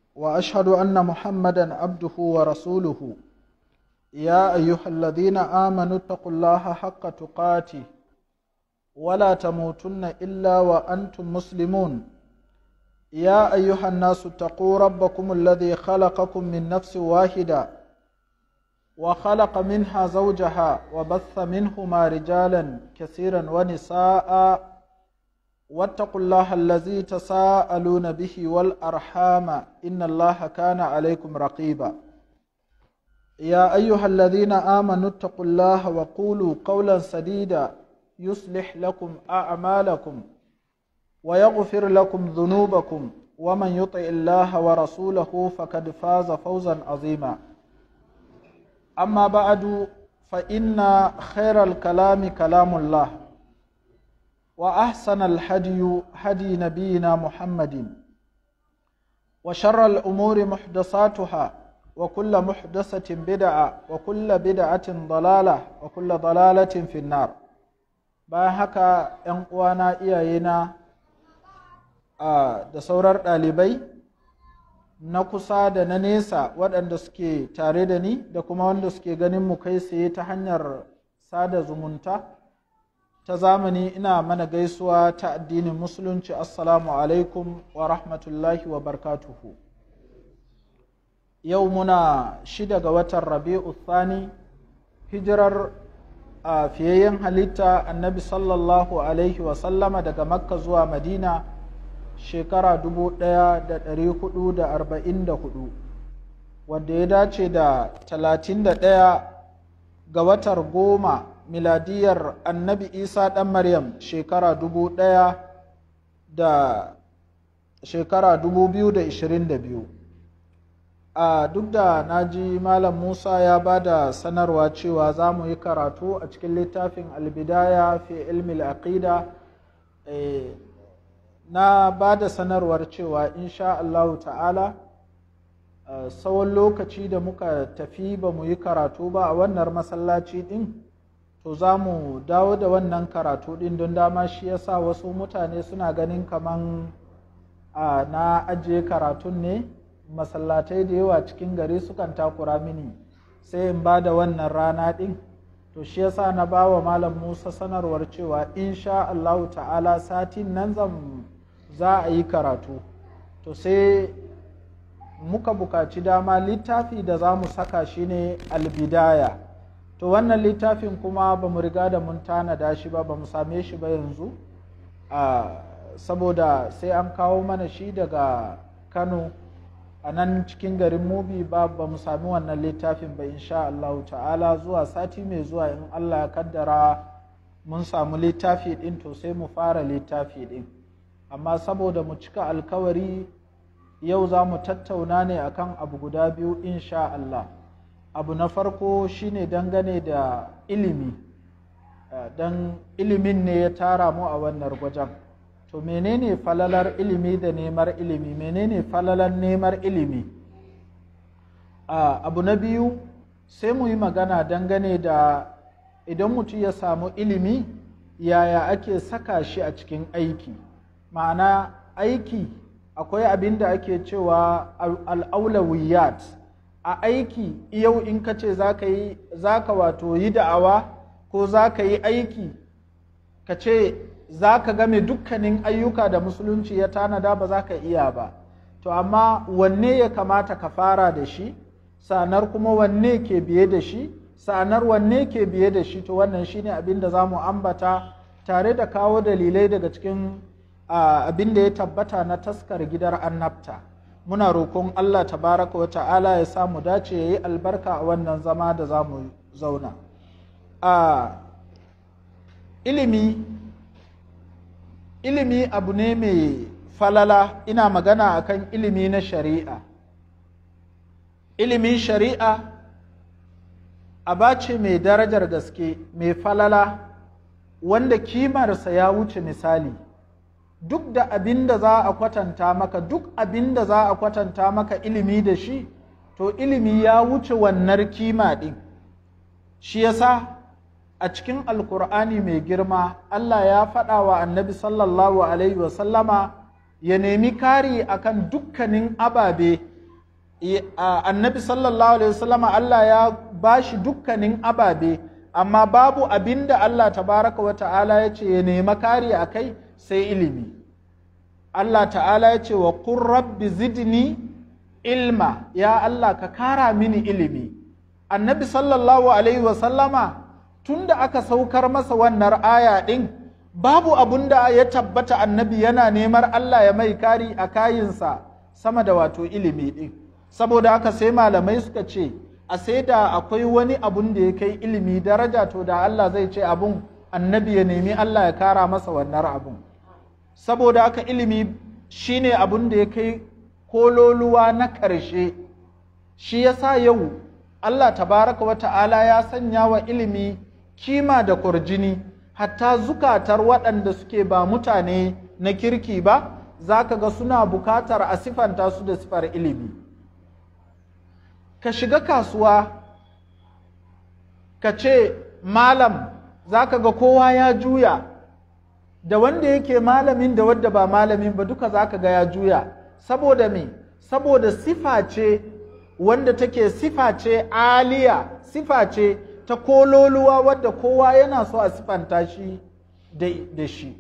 واشهد ان محمدا عبده ورسوله يا ايها الذين امنوا اتقوا الله حق تقاته ولا تموتن الا وانتم مسلمون يا ايها الناس اتقوا ربكم الذي خلقكم من نفس واحده وخلق منها زوجها وبث منهما رجالا كثيرا ونساء واتقوا الله الذي تساءلون به والارحام ان الله كان عليكم رقيبا يا ايها الذين امنوا اتقوا الله وقولوا قولا سديدا يصلح لكم اعمالكم ويغفر لكم ذنوبكم ومن يطع الله ورسوله فقد فاز فوزا عظيما اما بعد فان خير الكلام كلام الله واحسن الهدي هدي نبينا محمد وشر الامور محدثاتها وكل محدثه بدعه وكل بدعه ضلاله وكل ضلاله في النار bayan haka 'yan uwana iyayena da saurar ɗalibai na kusa da na nesa waɗanda suke tare da ni da kuma wanda suke ganin mu kai tsaye ta hanyar sada zumunta ta zamani ina mana gaisuwa ta addinin musulunci assalamu alaikum wa rahmatullahi wa barkatuhu yau muna shida ga watan rabi'u thani hijirar a fiyayyen halitta annabi sallallahu alaihi wasallama daga makka zuwa madina shekara 1444 wadda ya dace da 31 ga watar goma miladiyar annabi isa ɗan maryam shekara 1000 da shekara 2022 a duk da na ji malam musa ya ba da sanarwa cewa za mu yi karatu a cikin littafin albidaya fi ilmi aqida na ba da sanarwar cewa insha Allahu ta'ala tsawon lokaci da muka tafi ba mu yi karatu ba a wannan masallaci din to za mu dawo da wannan karatu din don dama shi yasa wasu mutane suna ganin kaman na ajiye karatun ne masallatai da yawa cikin gari sukan takura mini sai in ba da wannan rana din to shi yasa na ba wa malam musa sanarwar cewa insha Allahu ta'ala satin nan zan za a yi karatu to sai muka bukaci dama littafi da za mu saka shi ne albidaya to wannan littafin kuma ba mu riga da mun tanada shi ba ba mu same shi ba yanzu saboda sai an kawo mana shi daga kano a nan cikin garin mubi ba ba mu sami wannan littafin ba insha Allah ta'ala zuwa sati mai zuwa in Allah ya kaddara mun samu littafi din to sai mu fara littafi din amma saboda mu cika alkawari yau za mu tattauna ne akan abu guda biyu insha Allah abu na farko shine dangane da ilimi don ilimin ne ya tara mu a wannan gwajen to menene falalar ilimi da nemar ilimi menene falalar nemar ilimi abu na biyu sai mu yi magana dangane da idan mutum ya samu ilimi yaya ake saka shi a cikin aiki ma'ana aiki akwai abin da ake cewa al'aulawiyat a aiki yau in ka ce za ka wato yi da'awa ko za ka yi aiki ka ce za ka game dukkanin ayyuka da musulunci ya tanada ba za ka iya ba to amma wanne ya kamata ka fara da shi sanar kuma wanne ke biye da shi sanar wanne ke biye da shi to wannan shine abin da za mu ambata tare da kawo dalilai daga cikin abin da ya tabbata na taskar gidar annabta muna roƙon Allah tabaraka wa ta'ala ya samu dace ya yi albarka a wannan zama da za mu zauna a ilimi ilimi abu ne mai falala ina magana akan ilimi na shari'a ilimin shari'a aba ce mai darajar gaske mai falala wanda kimarsa ya wuce misali duk da abin da za a kwatanta maka duk abin da za a kwatanta maka ilimi da shi to ilimi ya wuce wannan kima ɗin shi yasa a cikin alkur'ani mai girma Allah ya faɗa wa annabi sallallahu alaihi wasallama ya nemi kari akan dukkanin ababe annabi sallallahu alaihi wasallama Allah ya bashi dukkanin ababe amma babu abin da Allah tabaraka wa ta'ala ya ce ya nema kari a kai sai ilimi Allah ta'ala ya ce wa kun rabbi zidni ilma ya Allah ka kara mini ilimi annabi sallallahu alaihi wasallama tun da aka saukar masa wannan aya ɗin babu abun da ya tabbata annabi yana neman Allah ya mai kari a kayinsa sama da wato ilimi ɗin saboda haka sai malamai suka ce a sai da akwai wani abun da ya kai ilimi daraja to da Allah zai ce abun annabi ya nemi Allah ya kara masa wannan abun saboda haka ilimi shine abun da ya kai kololuwa na ƙarshe shi yasa yau Allah tabaraka wa ta'ala ya sanya wa ilimi kima da kurjini hatta zukatar waɗanda suke ba mutane na kirki ba za ka ga suna bukatar a sifanta su da sifar ilimi ka shiga kasuwa ka ce malam za ka ga kowa ya juya da wanda yake malamin da wadda ba malamin ba duka za ka ga ya juya saboda me saboda sifa ce wanda take sifa ce aliya sifa ce ta kololuwa wadda kowa yana so a sifanta shi da shi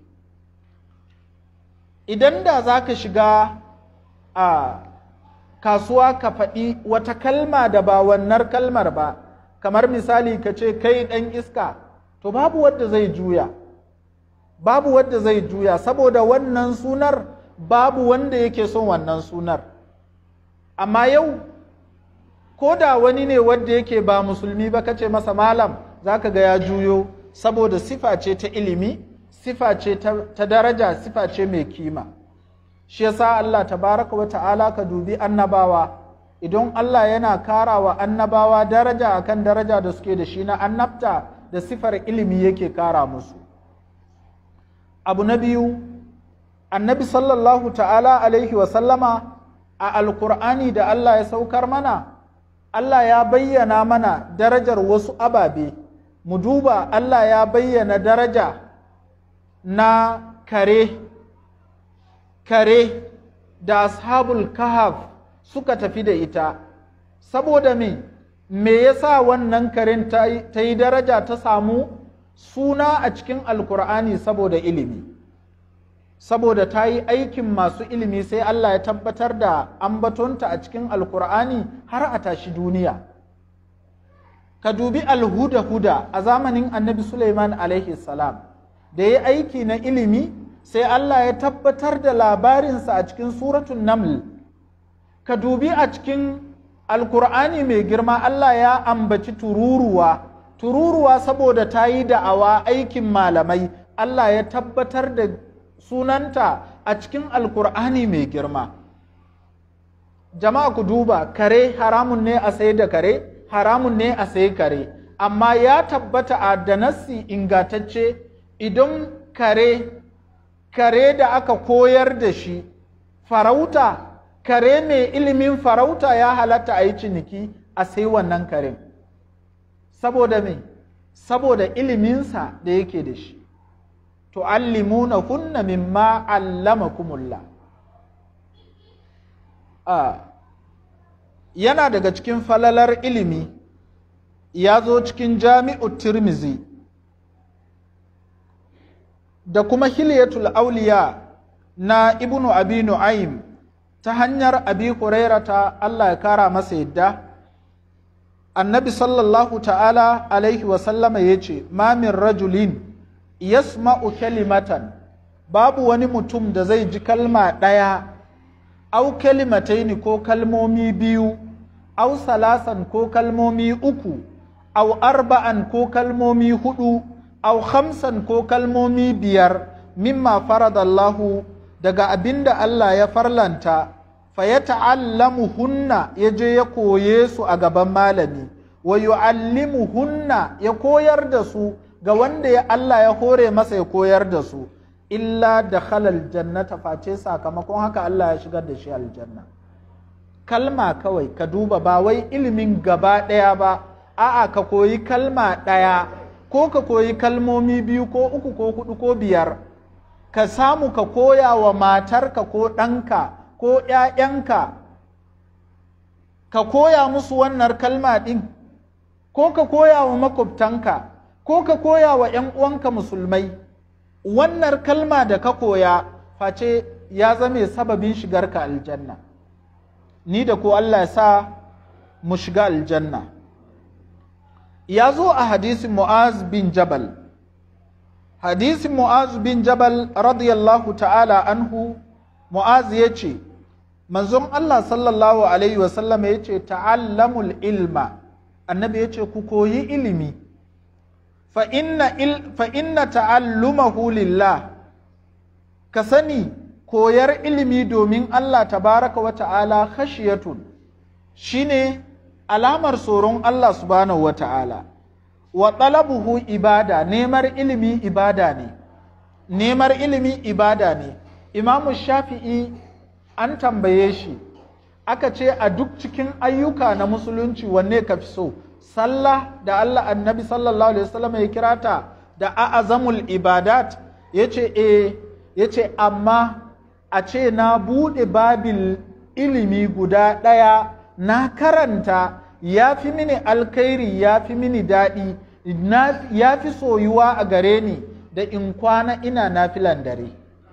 idan da za ka shiga a kasuwa ka faɗi wata kalma da ba wannan kalmar ba kamar misali ka ce kai ɗan iska to babu wadda zai juya babu wadda zai juya saboda wannan sunar babu wanda yake son wannan sunar amma yau ko da wani ne wanda yake ba musulmi ba kace masa malam zaka ga ya juyo saboda sifa ce ta ilimi sifa ce ta daraja sifa ce mai kima shi yasa Allah tabaraka wa ta'ala ka dubi annabawa idan Allah yana karawa annabawa daraja akan daraja da suke da shi na annabta da sifar ilimi yake kara musu abu na biyu annabi sallallahu ta'ala alaihi wa sallama a alkur'ani da Allah ya saukar mana Allah ya bayyana mana darajar wasu ababe mu duba Allah ya bayyana daraja na kare kare da ashabul kahaf suka tafi da ita saboda me me yasa wannan karen ta yi daraja ta samu suna a cikin alkur'ani saboda ilimi saboda ta yi aikin masu ilimi sai Allah ya tabbatar da ambatonta a cikin alkur'ani har a tashi duniya ka dubi alhuda-huda a zamanin annabi Suleiman alaihi salam da ya aiki na ilimi sai Allah ya tabbatar da labarinsa a cikin suratun naml ka dubi a cikin alkur'ani mai girma Allah ya ambaci tururuwa tururuwa saboda ta yi da'awa aikin malamai Allah ya tabbatar da sunanta a cikin alkur'ani mai girma jama'a ku duba kare haramun ne a sai da kare haramun ne a sai kare amma ya tabbata a da nassi ingatacce idan kare kare da aka koyar da shi farauta kare mai ilimin farauta ya halatta a yi ciniki a sai wannan karen saboda me saboda iliminsa da yake da shi tu'allimuna hunna mimma allamakumullah a yana daga cikin falalar ilimi ya zo cikin jami'u tirmizi da kuma hilyatul auliya na ibnu abi nu'aym ta hanyar abi hurairata Allah ya kara masa yadda annabi sallallahu ta'ala alaihi wasallama ya ce ma min rajulin yasma'u kalimatan babu wani mutum da zai ji kalma ɗaya au kalimataini ko kalmomi biyu au salasan ko kalmomi uku au arba'an ko kalmomi hudu au khamsan ko kalmomi biyar mimma faradallahu daga abinda Allah ya farlanta fa ya ta'allamu hunna ya je ya koye su a gaban malami wa yu'allimu hunna ya koyar da su ga wanda ya Allah ya hore masa ya koyar da su illa da halal jannata face sakamakon haka Allah ya shigar da shi aljanna kalma kawai ka duba ba wai ilimin gaba ɗaya ba a'a ka koyi kalma ɗaya ko ka koyi kalmomi biyu ko uku ko hudu ko biyar ka samu ka koya wa matarka ko ɗanka ko ‘ya'yanka ka koya musu wannan kalma ɗin ko ka koya wa makwabtanka ko ka koya wa ‘yan uwanka musulmai wannan kalma da ka koya face ya zame sababin shigarka aljanna ni da ko Allah ya sa mu shiga aljanna ya zo a hadisin mu'az bin jabal hadisin mu'az bin jabal radiyallahu ta'ala anhu mu'az ya ce manzon Allah sallallahu alaihi wasallam ya ce ta'allamul ilma annabi ya ce ku koyi ilimi fa inna ta'allumahu lillah ka sani koyar ilimi domin Allah tabaraka wa ta'ala khashiyatun shine alamar tsoron Allah subhanahu wa ta'ala wa talabuhu ibada nemar ilimi ibada ne nemar ilimi ibada ne imamu shafi'i an tambaye shi aka ce a duk cikin ayyuka na musulunci wanne ka fi so sallah da Allah annabi sallallahu alaihi wasallam ya kira ta da a'azamul ibadat yace eh yace amma a ce na bude babil ilimi guda ɗaya na karanta ya fi mini alkhairi ya fi mini daɗi ya fi soyuwa a gare ni da in kwana ina nafilan dare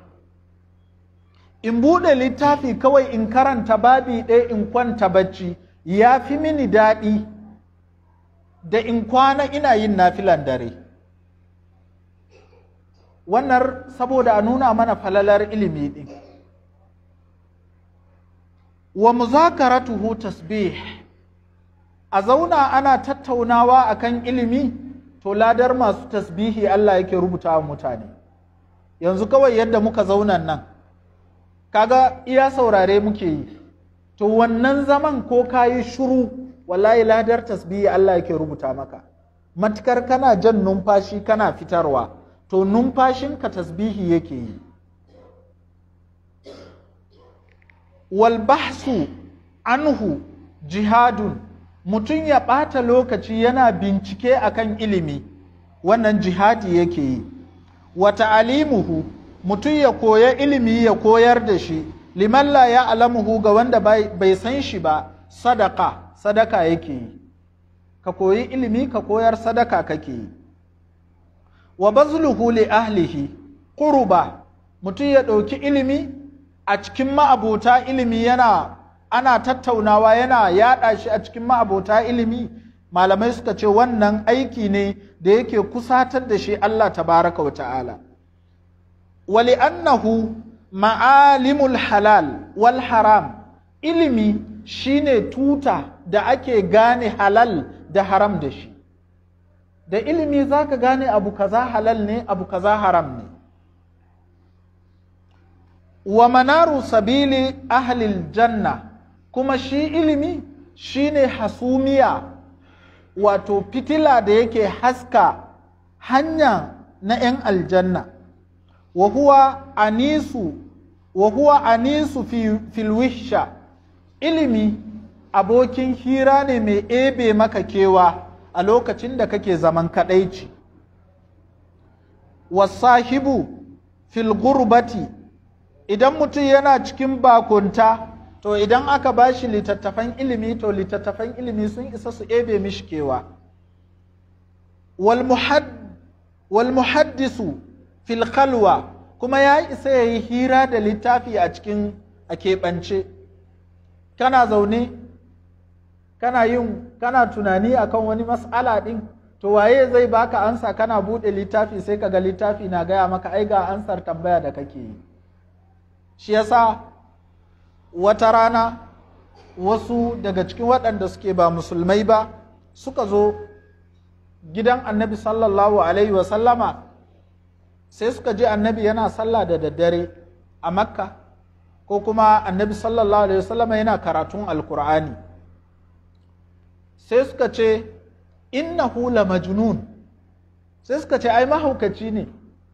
in buɗe littafi kawai in karanta babi ɗaya in kwanta bacci ya fi mini daɗi da in kwana ina yin nafilan dare wannan saboda a nuna mana falalar ilimi ɗin wa muzakaratuhu tasbih a zauna ana tattaunawa akan ilimi to ladar masu tasbihi Allah yake rubuta wa mutane yanzu kawai yadda muka zauna nan kaga iya saurare muke yi to wannan zaman ko kayi shuru wallahi ladar tasbihi Allah yake rubuta maka matukar kana jan numfashi kana fitarwa to numfashinka tasbihi yake yi wal bahsu anhu jihadun mutum ya ɓata lokaci yana bincike akan ilimi wannan jihadi yake yi wa ta'alimuhu mutum ya koya ilimi ya koyar da shi liman la ya alamuhu ga wanda bai san shi ba sadaka sadaka yake yi ka koyi ilimi ka koyar sadaka kake yi wa bazluhu li ahlihi qurba mutum ya ɗauki ilimi a cikin ma'abota ilimi yana ana tattaunawa yana yaɗa shi a cikin ma'abota ilimi malamai suka ce wannan aiki ne da yake kusatar da shi Allah tabaraka wa ta'ala wali annahu ma'alimul halal wal haram ilimi shine tuta da ake gane halal da haram da shi da ilimi zaka gane abu kaza halal ne abu kaza haram ne wa manaru sabili ahlil janna kuma shi ilimi shine hasumiya wato fitila da yake haska hanya na 'yan aljanna wa huwa anisu wa huwa anisu fi filwisha ilimi abokin hira ne mai ebe maka kewa a lokacin da kake zaman kadaici wasahibu fil gurbati idan mutum yana cikin bakunta to idan aka ba shi littattafan ilimi to littattafan ilimi sun isa su ebe mishi kewa wal muhaddisu fil khalwa kuma ya isa ya yi hira da littafi a cikin a keɓance kana zaune kana yin kana tunani akan wani mas'ala ɗin to waye zai baka ansa kana buɗe littafi sai ka ga littafi na gaya maka ai ga ansar tambaya da kake yi shi yasa wata rana wasu daga cikin waɗanda suke ba musulmai ba suka zo gidan annabi sallallahu alaihi wasallama sai suka ji annabi yana sallah da daddare a makka ko kuma annabi sallallahu alaihi wasallama yana karatun alkur'ani sai suka ce innahu la majnun sai suka ce ai mahaukaci ne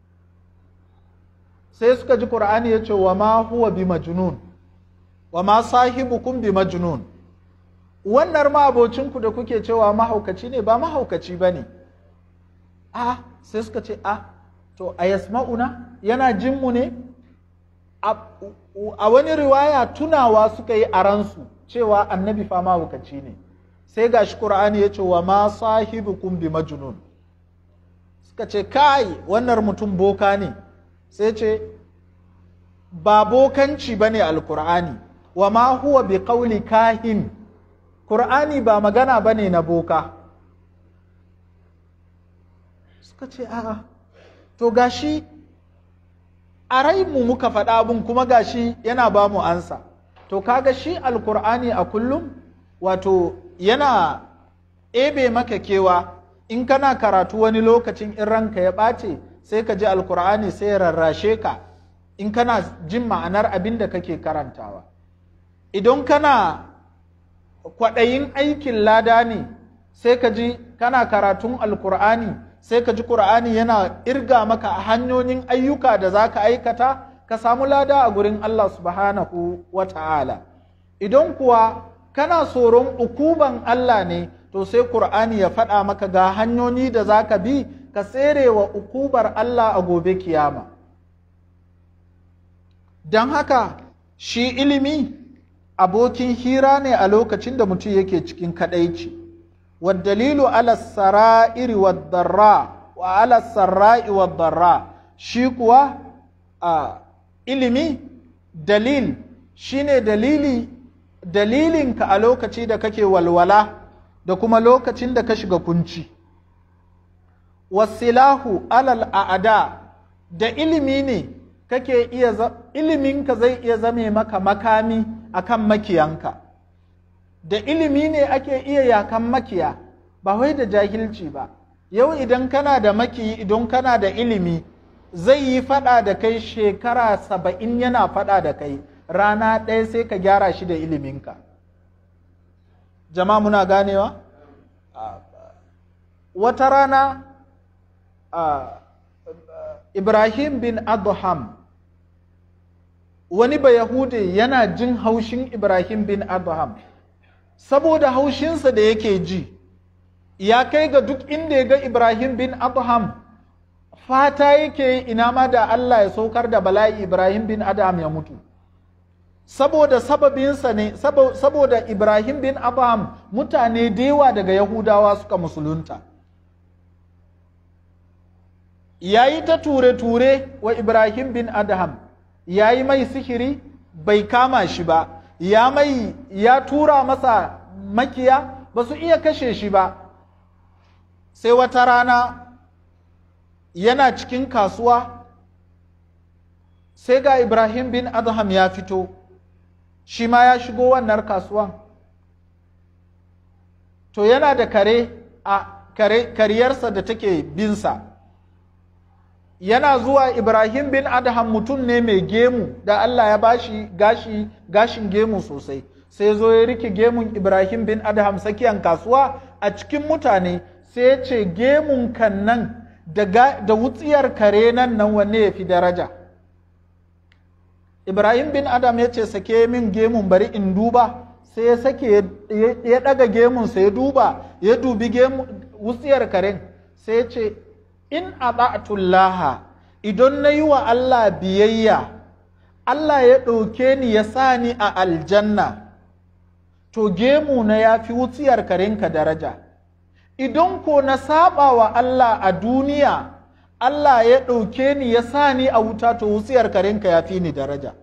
sai suka ji qur'ani ya ce wa ma huwa bi majnun wa ma sahibukum bi majnun wannan ma abocinku da kuke cewa mahaukaci ne ba mahaukaci ba ne a sai suka ce a to a yasma'una yana jinmu ne a wani riwaya tunawa suka yi a ransu cewa annabi fa mahaukaci ne sai gashi qur'ani ya ce wa ma sahibukum bi majnun suka ce kai wannan mutum boka ne sai ce ba bokanci bane alqur'ani wa ma huwa bi qawli kahin qur'ani ba magana bane na boka suka ce a'a to gashi a mu muka faɗa abin kuma gashi yana ba mu ansa to kaga shi alkur'ani a kullum wato yana ebe maka kewa in kana karatu wani lokacin in ranka ya ɓace sai ka ji alkur'ani sai ya rarrashe ka in kana jin ma'anar abin da kake karantawa idan kana kwaɗayin aikin lada ne sai ka ji kana karatun alkur'ani sai ka ji ƙur'ani yana irga maka a hanyoyin ayyuka da za ka aikata ka samu lada a gurin Allah subhanahu wa ta'ala idan kuwa kana tsoron ukuban Allah ne to sai ƙur'ani ya faɗa maka ga hanyoyi da za ka bi ka tsere wa ukubar Allah a gobe kiyama don haka shi ilimi abokin hira ne a lokacin da mutum yake cikin kaɗaici. والدليل على السرائر والضراء وعلى السراء والضراء shi kuwa a ilimi dalil shine dalili dalilinka a lokaci da kake walwala da kuma lokacin da ka shiga kunci wasilahu alal a'ada da ilimi ne kake iya iliminka zai iya zame maka makami akan makiyanka da ilimi ne ake iya yakan makiya ba wai da jahilci ba yau idan kana da makiyi idan kana da ilimi zai yi fada da kai shekara saba'in yana fada da kai rana ɗaya sai ka gyara shi da iliminka jama'a muna ganewa wata rana ibrahim bin adham wani ba yahudi yana jin haushin ibrahim bin adham saboda haushinsa da yake ji ya kai ga duk inda ya ga Ibrahim bin Abraham fata yake ina ma da Allah ya saukar da bala'i Ibrahim bin Adam ya mutu saboda sababinsa ne saboda Ibrahim bin Abraham mutane da yawa daga Yahudawa suka musulunta ya yi ta ture-ture wa Ibrahim bin Adam ya yi mai sihiri bai kama shi ba ya mai ya tura masa makiya ba su iya kashe shi ba sai wata rana yana cikin kasuwa sai ga ibrahim bin adham ya fito shi ma ya shigo wannan kasuwan to yana da kare a kare, kariyarsa da take binsa yana zuwa ibrahim bin adham mutum ne mai gemu da allah ya bashi gashi gashin gemu sosai sai zo ya rike gemun ibrahim bin adham sakiyan kasuwa a cikin mutane sai ya ce gemun kan nan da wutsiyar kare nan nan wanne ya fi daraja ibrahim bin adam ya ce sake min gemun bari in duba sai ya sake ya daga gemunsa ya duba ya dubi wutsiyar karen sai ya ce in ata'tullaha idan na yi wa Allah biyayya Allah ya ɗauke ni ya sa ni a aljanna to gemu na ya fi wutsiyar karenka daraja idan ko na saba wa Allah a duniya Allah ya ɗauke ni ya sa ni a wuta to wutsiyar karenka ya fi ni daraja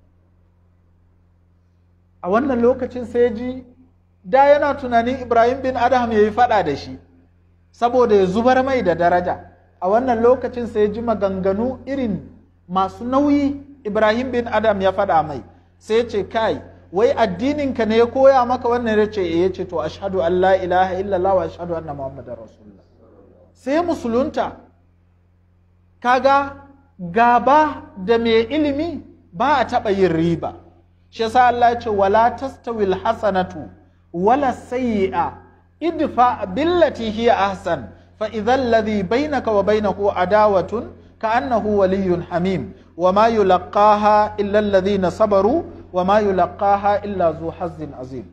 a wannan lokacin sai ji da yana tunanin Ibrahim bin Adam ya yi faɗa da shi saboda ya zubar mai da daraja a wannan lokacin sai ji maganganu irin masu nauyi Ibrahim bin Adam ya faɗa mai sai ce kai wai addininka ne ya koya maka wannan ya ce ya ce to ashhadu an la ilaha illallah wa ashhadu anna muhammadar rasulullah sai musulunta kaga gaba da mai ilimi ba a taɓa yin riba shi yasa Allah ya ce wala tastawil hasanatu wala sayyi'a idfa billati hiya ahsan fa idhal ladhi bainaka wa bainahu adawatun ka'annahu waliyyun hamim وما يلقاها إلا الذين صبروا وما يلقاها إلا ذو حظ عظيم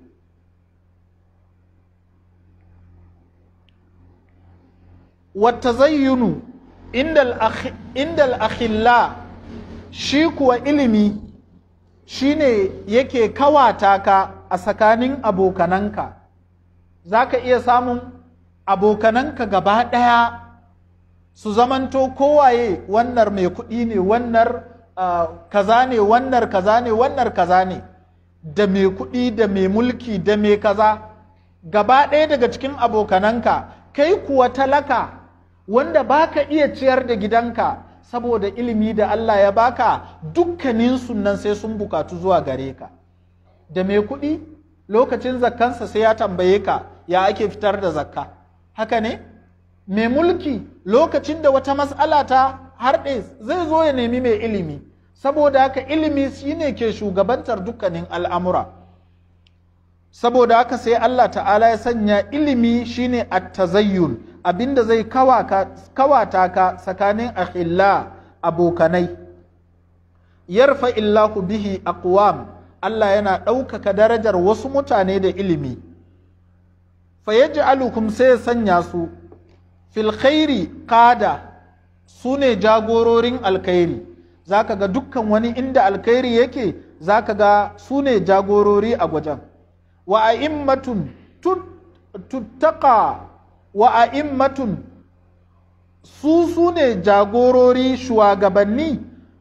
والتزين عند الأخ... عند الأخلاء shi kuwa ilimi shine yake kawata ka a tsakanin abokananka za ka iya samun abokananka gaba ɗaya su zamanto kowaye wannan mai kuɗi ne wannan kaza ne wannan kaza ne wannan kaza ne da mai kuɗi da mai mulki da mai kaza gaba ɗaya daga cikin abokananka kai kuwa talaka wanda baka iya ciyar da gidanka saboda ilimi da Allah ya baka dukkanin sunan sai sun bukatu zuwa gare ka da mai kuɗi lokacin zakkansa sai ya tambaye ka ya ake fitar da zakka haka ne mai mulki lokacin da wata matsala ta harɗe zai zo ya nemi mai ilimi saboda haka ilimi shine ke shugabantar dukkanin al'amura saboda haka sai Allah ta'ala ya sanya ilimi shine at-tazayyun abinda zai kawata ka tsakanin akhilla abokanai yarfa illahu bihi aqwam Allah yana ɗaukaka darajar wasu mutane da ilimi fa yaj'alukum sai ya sanya su fil khairi qada su ne jagororin alkhairi zaka ga dukkan wani inda alkhairi yake zaka ga su ne jagorori a gwajen wa a'immatun tuttaqa wa a'immatun su su ne jagorori shugabanni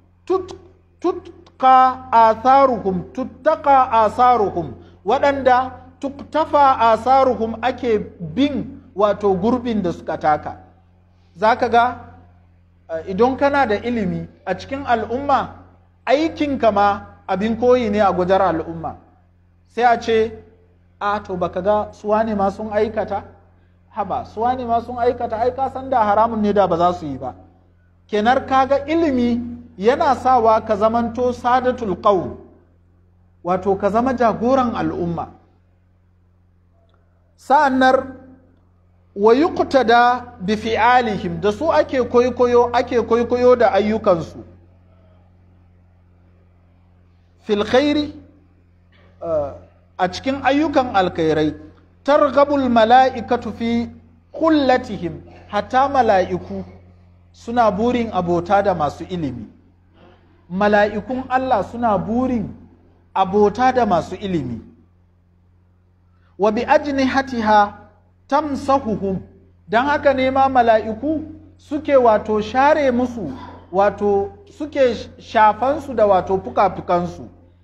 tutka asaruhum tuttaka asaruhum waɗanda tuktafa asaruhum ake bin wato gurbin da suka taka za ka ga idan kana da ilimi a cikin al'umma aikinka ma abin koyi ne a gujar al'umma sai a ce a to baka ga suwa ne ma sun aikata haba suwa ne ma sun aikata ai ka san da haramun ne da ba za su yi ba kenar kaga ilimi yana sawa ka zamanto sadatul qaum wato ka zama jagoran al'umma sa'annar wa yuqtada bi fi'alihim da su ake koyo ake koyo da ayyukansu fil khairi a cikin ayyukan alkhairai targhabul mala'ikatu fi kullatihim hatta mala'iku suna burin abota da masu ilimi mala'ikun Allah suna burin abota da masu ilimi wa bi ajnihatiha tamsahuhum don haka ne ma mala'iku suke wato share musu wato suke shafansu da wato fuka-fukansu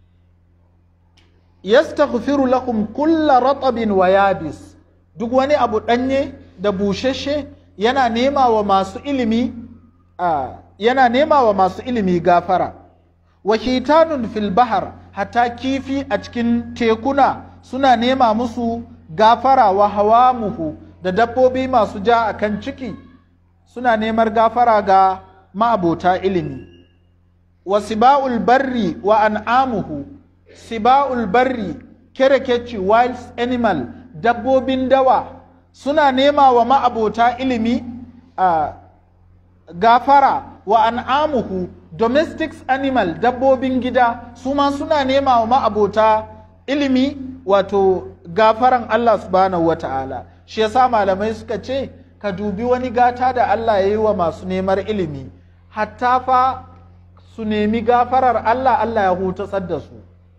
yastaghfiru lakum kulla ratabin wa yabis duk wani abu ɗanye da bushashe yana nema wa masu ilimi yana nema wa masu ilimi gafara wa hitanun fil bahar hatta kifi a cikin tekuna suna nema musu gafara wa hawamuhu da dabbobi masu ja a kan ciki suna neman gafara ga ma'abota ilimi wa siba'ul barri wa an'amuhu siba'ul barri kerekeci wild animal dabbobin dawa suna nema wa ma'abota ilimi a gafara wa an'amuhu domestic animal dabbobin gida su ma suna nema wa ma'abota ilimi wato gafaran Allah subhanahu wa ta'ala shi yasa malamai suka ce ka dubi wani gata da Allah ya yi wa masu neman ilimi hatta fa su nemi gafarar Allah Allah ya hutasar da su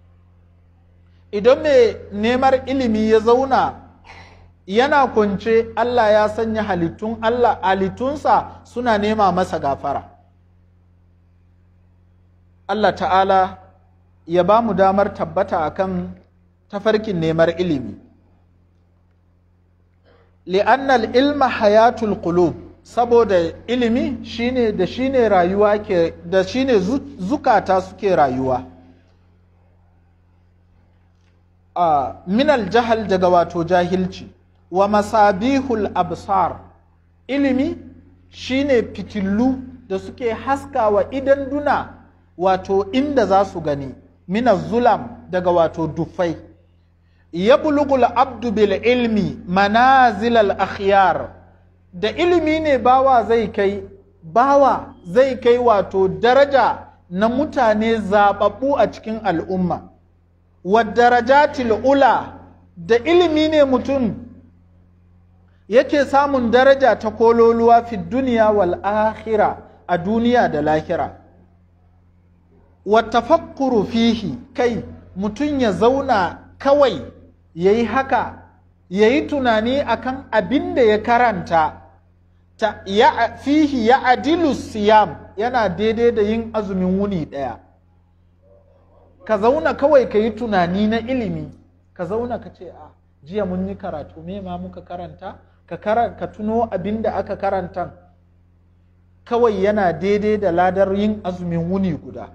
idan mai neman ilimi ya zauna yana kunce Allah ya sanya halittun Allah halittunsa suna nema masa gafara Allah ta'ala ya ba mu damar tabbata akan tafarkin neman ilimi li'annal ilma hayatul qulub saboda ilimi shine da shine rayuwa ke da shine zukata suke rayuwa a minal jahal daga wato jahilci wa masabihul absar ilimi shine fitillu da suke haskawa idan duna wato inda za su gani minaz zulam daga wato dufai yablugul abdu bil ilmi manazilal akhyar da ilimi ne bawa zai kai bawa zai kai wato daraja na mutane zababbu a cikin al'umma wa darajatil ula da ilimi ne mutum yake samun daraja ta kololuwa fi duniya wal akhira a duniya da lahira wa tafakkuru fihi kai mutum ya zauna kawai ya yi haka ya yi tunani akan abin da ya karanta ta ya fihi ya adilu siyam yana daidai da yin azumin wuni ɗaya ka zauna kawai ka yi tunani na ilimi ka zauna ka ce a jiya mun yi karatu me ma muka karanta ka, ka tuno abin da aka karanta kawai yana daidai da ladar yin azumin wuni guda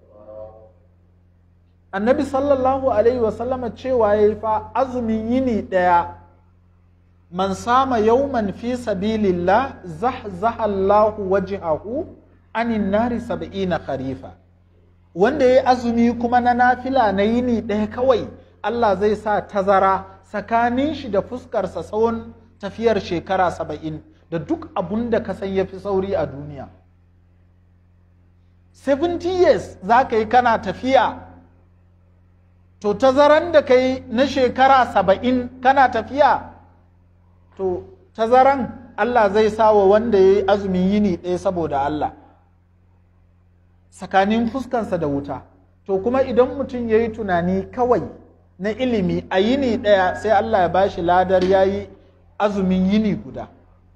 annabi sallallahu alaihi wasallama cewa ya yi fa azumin yini ɗaya man sama yauman fi sabilillah zahzaha Allahu wajhahu anin nari sab'ina kharifa wanda ya yi azumi kuma na nafila na yini ɗaya kawai Allah zai sa tazara tsakanin shi da fuskarsa tsawon tafiyar shekara saba'in da duk abun da ka san ya fi sauri a duniya 70 years za ka yi kana tafiya to tazaran da ka yi na shekara saba'in kana tafiya to tazaran Allah zai sa wa wanda ya yi azumin yini ɗaya saboda Allah tsakanin fuskansa da wuta to kuma idan mutum ya yi tunani kawai na ilimi a yini ɗaya sai Allah ya bashi ladar ya yi azumin yini guda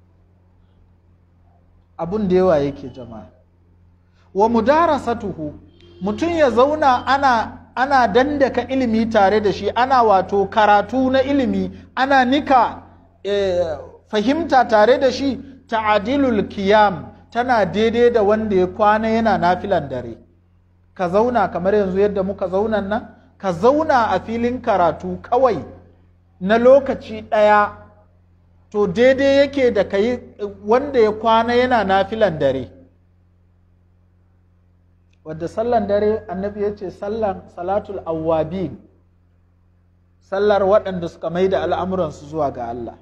abun da yawa yake jama'a wa mudarasatuhu mutum ya zauna ana ana dandaka ilimi tare da shi ana wato karatu na ilimi ana nika e, fahimta tare da shi ta'adilul kiyam tana daidai da wanda ya kwana yana nafilan dare ka zauna kamar yanzu yadda muka zauna nan ka zauna a filin karatu kawai na lokaci ɗaya to daidai yake da kai wanda ya kwana yana nafilan dare wadda sallan dare annabi ya ce sallan salatul awwabin sallar waɗanda suka mai da al'amuransu zuwa ga Allah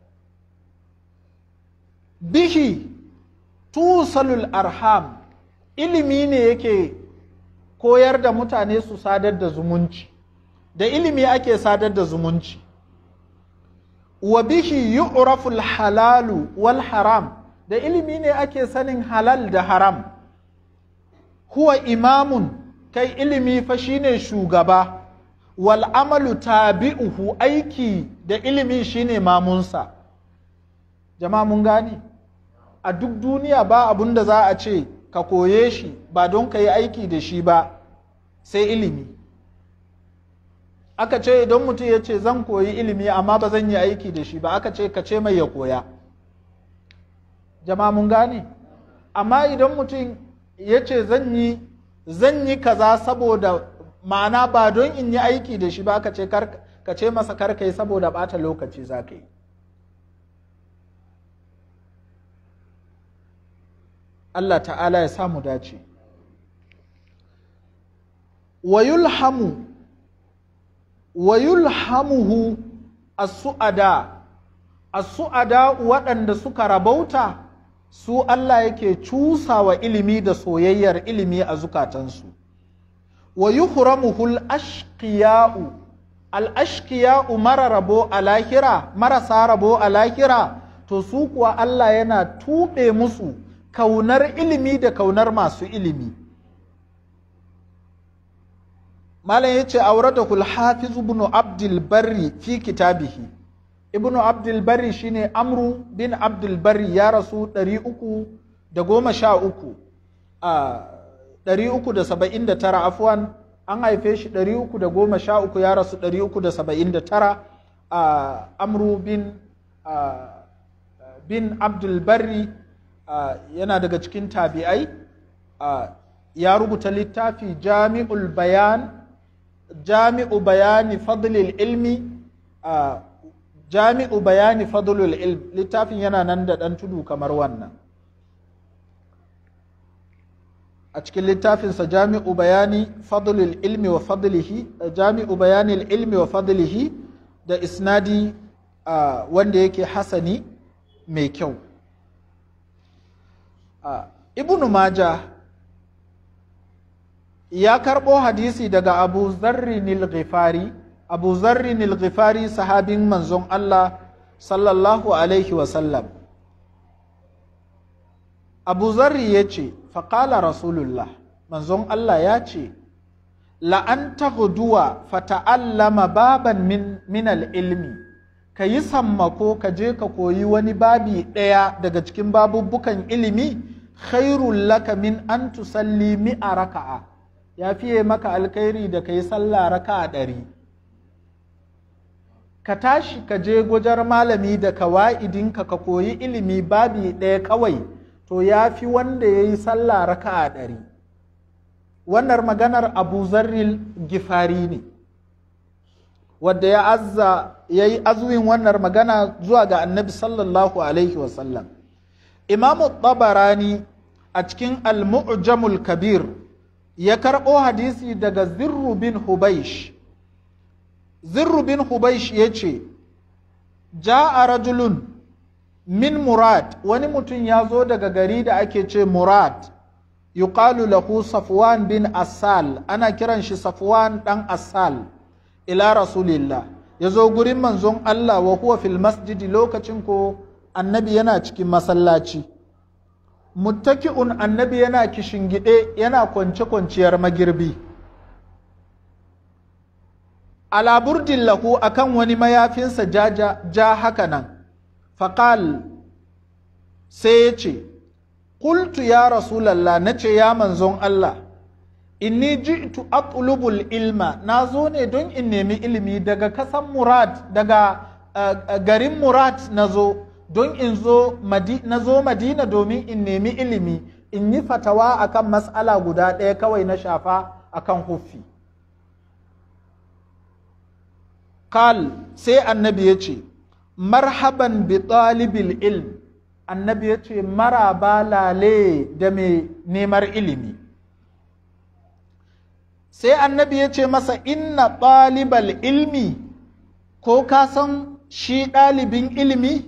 bihi tusalul arham ilimi ne yake koyar da mutane su sadar da zumunci da ilimi ake sadar da zumunci wa bihi yu'raful halalu wal haram da ilimi ne ake sanin halal da haram huwa imamun kai ilimi fa shine shugaba wal amalu tabi'uhu aiki da ilimi shine mamunsa jama'a mun gane a duk duniya ba abun da za a ce ka koye shi ba don ka yi aiki da shi ba sai ilimi aka ce idan mutum ya ce zan koyi ilimi amma ba zan yi aiki da shi ba aka ce ka ce mai ya koya jama'a mun gane amma idan mutum ya ce zan yi zan yi kaza saboda ma'ana ba don in yi aiki da shi ba aka ce ka ce masa kar yi saboda bata lokaci za ka yi Allah ta'ala ya samu dace wa yulhamu wa yulhamuhu as-su'ada as-su'ada waɗanda suka rabauta su Allah yake cusawa ilimi da soyayyar ilimi a zukatansu wa yuhramuhul ashqiya'u al ashqiya'u mara rabo a lahira marasa rabo a lahira to su kuwa Allah yana tuɓe musu kaunar ilimi da kaunar masu ilimi malam ya ce auratahul hafiz ibn abdul barri fi kitabihi ibn abdul barri shine amru bin abdul barri ya rasu 313 a 379 afwan an haife shi 313 ya rasu 379 a amru bin bin abdul barri yana daga cikin tabi'ai ya rubuta littafi jami'ul bayan jami'u bayani fadlil ilmi jami'u bayani fadlul ilm littafin yana nan da ɗan tudu kamar wannan a cikin littafinsa jami'u bayani fadlul ilmi wa fadlihi jami'u bayani ilmi wa fadlihi da isnadi wanda yake hasani mai kyau ibnu maja ya karɓo hadisi daga abu zarrinil ghifari abu zarrinil ghifari sahabin manzon Allah sallallahu alaihi wasallam abu zarri ya ce faƙala rasulullah manzon Allah ya ce la'an taghduwa fata'allama baban min, min ilmi ka yi sammako ka je ka koyi wani babi ɗaya daga cikin babubbukan ilimi khairul laka min an tusalli mi'a raka'a ya fiye maka alkhairi da ka yi sallah raka'a ɗari ka tashi ka je gwajar malami da kawa'idinka ka koyi ilimi babi ɗaya kawai to ya fi wanda ya yi sallah raka'a ɗari wannan maganar abu zarril gifari ne wadda ya azza ya yi azuwin wannan magana zuwa ga annabi sallallahu alaihi wasallam imamu tabarani a cikin al-mu'jamul kabir ya karɓo hadisi daga zirru bin hubaish zirru bin hubaish ya ce ja'a rajulun min murad wani mutum ya zo daga gari da ake ce murad yuqalu lahu safwan bin asal ana kiran shi safwan dan asal ila rasulillah ya zo gurin manzon Allah wa huwa fil masjidi lokacin ko annabi yana cikin masallaci muttaki'un annabi yana kishingide yana kwance kwanciyar magirbi ala burdin lahu akan wani mayafinsa ja, ja, ja haka nan faƙal sai ya ce Kultu ya Rasulallah na ce ya manzon Allah, inni ji'tu atlubul ilma na zo ne don in nemi ilimi daga kasan Murad daga uh, garin Murad na zo don in zo na zo Madina domin in nemi ilimi in yi fatawa akan mas'ala guda ɗaya kawai na shafa akan huffi. Kal sai annabi ya ce, marhaban bi ɗalibil ilm annabi ya ce maraba lale da mai nemar ilimi sai annabi ya ce masa inna ɗalibal ilmi ko ka san shi ɗalibin ilimi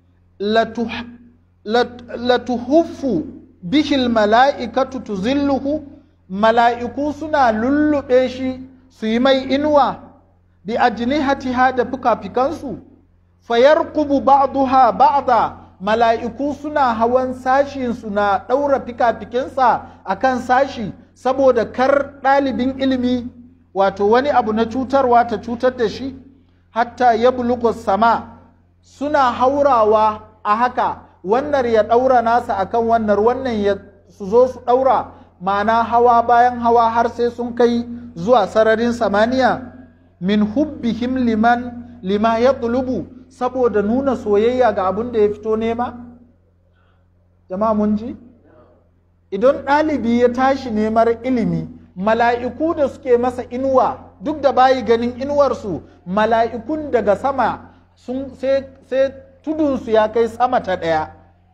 latuhuffu bihil mala'ikatu tuzilluhu mala'iku suna lullube shi su yi mai inuwa bi ajnihatiha da fuka-fikansu fayarkubu ba'duha ba'da mala'iku suna hawan sashinsu na ɗaura fika-fikinsa a kan sashi saboda kar ɗalibin ilimi wato wani abu na cutarwa ta cutar da shi hatta ya bulugo sama suna haurawa a haka wannan ya ɗaura nasa akan wannan wannan ya su zo su ɗaura ma'ana hawa bayan hawa har sai sun kai zuwa sararin samaniya min hubbihim liman lima ya saboda nuna soyayya ga abin da ya fito nema? Jama'a mun ji? Idan ɗalibi ya tashi neman ilimi, mala'iku da suke masa inuwa duk da bayi ganin inuwarsu, mala'ikun daga sama sun sai tudunsu ya kai sama ta ɗaya.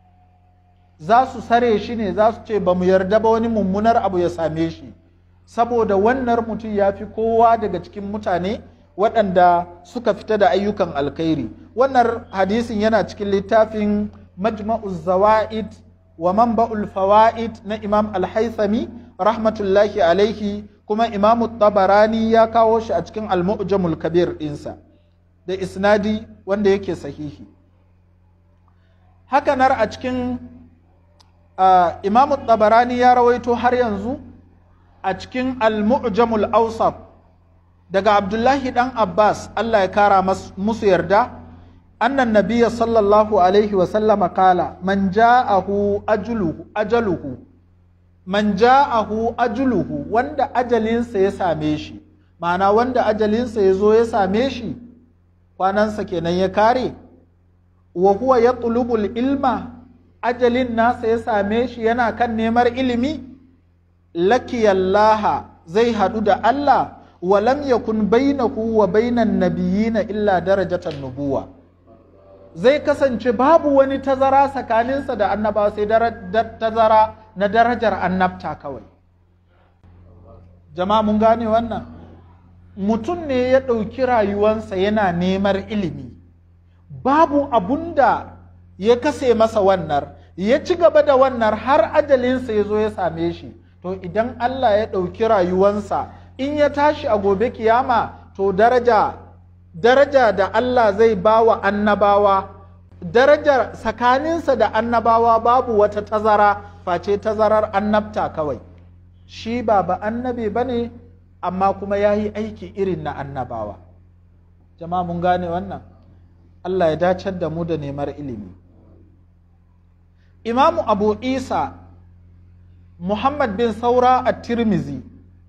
Za su sare shi ne za su ce ba mu yarda ba wani mummunar abu ya same shi, saboda wannan mutum ya fi kowa daga cikin mutane. waɗanda suka fita da ayyukan alkhairi wannan hadisin yana cikin littafin majma'uz zawa'id wa manba'ul fawaid na imam al-haythami rahmatullahi alaihi kuma imam tabarani ya kawo shi a cikin al-mu'jamul kabir ɗinsa da isnadi wanda yake sahihi hakanar a cikin uh, imam tabarani ya rawaito har yanzu a cikin al-mu'jamul awsat daga abdullahi dan abbas allah ya kara musu yarda annan nabiya sallallahu alaihi wasallama kala man ja'ahu ajluhu ajaluhu man ja'ahu ajluhu wanda ajalinsa ya same shi ma'ana wanda ajalinsa ya zo ya same shi kwanansa kenan ya kare wa huwa ya ilma ajalin nasa ya same shi yana kan neman ilimi lakiyallaha zai haɗu da Allah walam yakun bainahu wa bainan nabiyina illa darajatan nubuwa zai kasance babu wani tazara tsakaninsa da annabawa sai tazara na darajar annabta kawai jama'a mun gane wannan mutum ne ya ɗauki rayuwansa yana neman ilimi babu abun da ya kase masa wannan ya ci gaba da wannan har ajalinsa ya zo ya same shi to idan Allah ya ɗauki rayuwansa in ya tashi a gobe kiyama to daraja daraja da Allah zai ba wa annabawa darajar tsakaninsa da annabawa babu wata tazara face tazarar annabta kawai shi ba ba annabi ba ne amma kuma ya yi aiki irin na annabawa jama'a mun gane wannan Allah ya dacar da mu da nemar ilimi imamu abu isa muhammad bin saura a tirmizi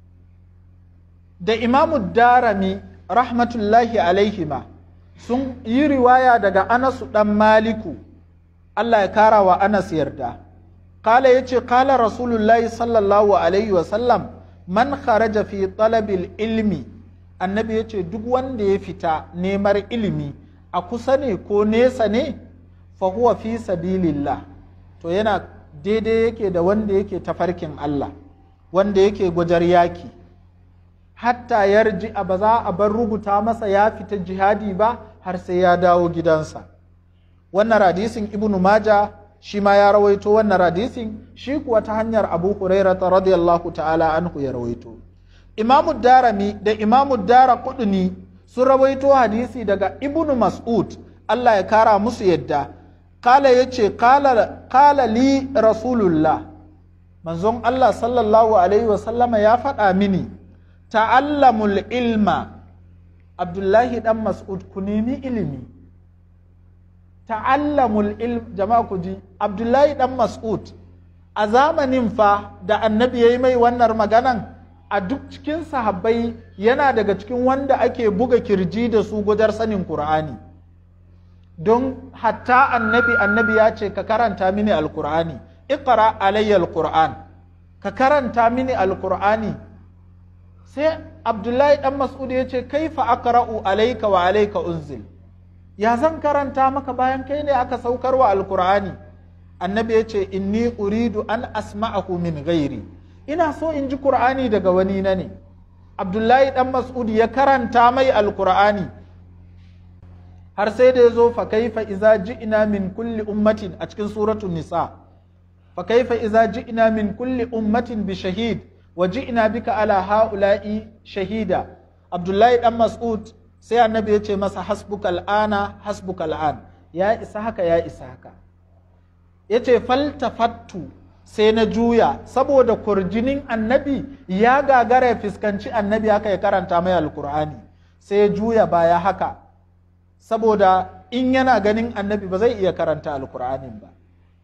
da imamu darami rahmatullahi alaihima sun yi riwaya daga anasu dan maliku Allah ya kara wa anas yarda kala ya ce kala rasulullahi sallallahu alaihi wasallam man kharaja fi talabil ilmi annabi ya ce duk wanda ya fita nemar ilimi a kusa ne ko nesa ne fa huwa fi sabilillah to yana daidai yake da wanda yake tafarkin Allah wanda yake gwajar yaki hatta yarji a ba za a bar rubuta masa ya fita jihadi ba har sai ya dawo gidansa wannan hadisin ibnu maja shi ma ya rawaito wannan hadisin shi kuwa ta hanyar abu hurairata radiyallahu ta'ala anhu ya rawaito imamu darami da imamu dara kuduni sun rawaito hadisi daga ibnu mas'ud Allah ya kara musu yadda kala ya ce kala li rasulullah manzon Allah sallallahu alaihi wasallama ya faɗa mini ta'allamul ilma abdullahi dan mas'ud ku nemi ilimi ta'allamul ilm jama'a ku ji abdullahi dan mas'ud a zamanin fa da annabi ya yi mai wannan maganan a duk cikin sahabbai yana daga cikin wanda ake buga kirji da su gujar sanin Kur'ani. don hatta annabi annabi ya ce ka karanta mini alkur'ani iqra alayya alkur'an ka karanta mini alkur'ani sai abdullahi dan mas'ud ya ce kaifa aqra'u alayka wa alayka unzil ya zan karanta maka bayan kai ne aka saukar wa alkur'ani annabi ya ce inni uridu an asma'ahu min ghairi ina so in ji qur'ani daga wani na ne abdullahi dan mas'ud ya karanta mai alkur'ani har sai da ya zo fa kaifa iza ji'na min kulli ummatin a cikin suratul nisa fa kaifa iza ji'na min kulli ummatin bi shahid wa ji'na bika ala haula'i shahida abdullahi dan mas'ud sai annabi ya ce masa hasbuka al'ana hasbuka al'an ya isa haka ya isa haka ya ce faltafattu sai na juya saboda kurjinin annabi ya gagara ya fuskanci annabi haka ya karanta mai alkur'ani sai ya juya baya haka saboda in yana ganin annabi ba zai iya karanta alkur'anin ba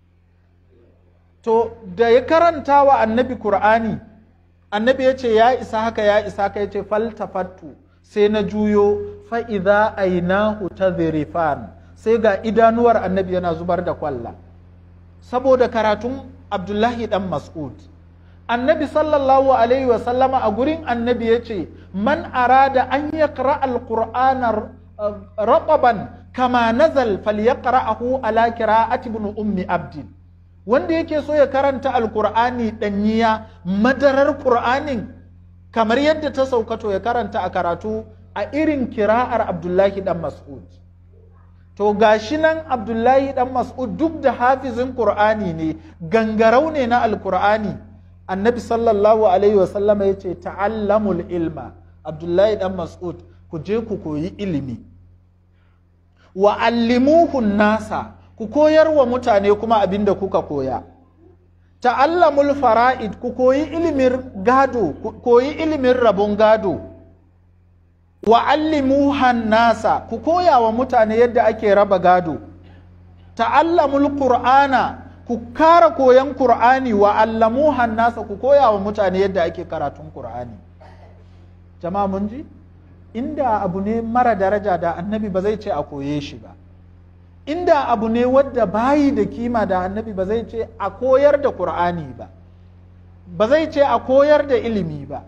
to da ya karanta wa annabi kur'ani annabi ya ce ya isa haka ya isa haka ya ce faltafattu sai na juyo fa'iza ainahu ta sai ga idanuwar annabi yana zubar da kwalla saboda karatun abdullahi dan mas'ud annabi sallallahu alaihi wasallama a gurin annabi ya ce man arada an yaqra alqur'ana raqaban kama nazal falyaqra'ahu ala qira'ati ibn ummi abdin wanda yake so ya karanta alqur'ani danyiya madarar qur'anin kamar yadda ta saukato ya karanta a karatu a irin kira'ar abdullahi dan mas'ud to gashi nan abdullahi dan mas'ud duk da hafizin qur'ani ne gangarau ne na alqur'ani annabi sallallahu alaihi wasallama ya ce ta'allamul ilma abdullahi dan mas'ud ku je ku koyi ilimi wa allimuhun nasa ku koyar wa mutane kuma abin da kuka koya ta'allamul fara'id ku koyi ilimin gado ku koyi ilimin rabon gado wa allimuhan nasa ku koya wa mutane yadda ake raba gado ta'allamul qur'ana ku kara koyan qur'ani wa allamuhan nasa ku koya wa mutane yadda ake karatun qur'ani jama'a mun ji inda abu ne mara daraja da annabi ba zai ce a koye shi ba inda abu ne wadda bayi da kima da annabi ba zai ce a koyar da qur'ani ba ba zai ce a koyar da ilimi ba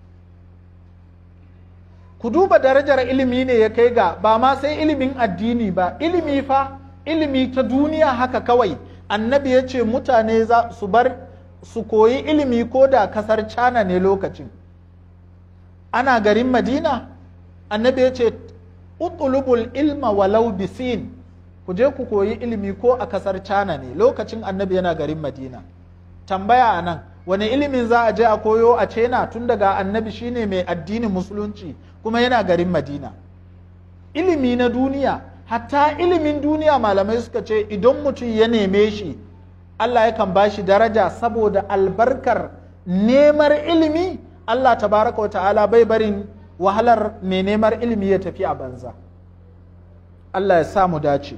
ku duba darajar ilimi ne ya kai ga ba ma sai ilimin addini ba ilimi fa ilimi ta duniya haka kawai annabi ya ce mutane za su bar su koyi ilimi ko da kasar cana ne lokacin ana garin madina annabi ya ce utulubul ilma walau bisin ku je ku koyi ilimi ko a kasar cana ne lokacin annabi yana garin madina tambaya a nan wani ilimin za a je a koyo a cena tun daga annabi shine mai addinin musulunci kuma yana garin madina ilimi na duniya hatta ilimin duniya malamai suka ce idan mutum ya neme shi allah yakan ba shi daraja saboda albarkar nemar ilimi Allah tabaraka wa ta'ala bai barin wahalar mai neman ilimi ya tafi a banza Allah ya samu dace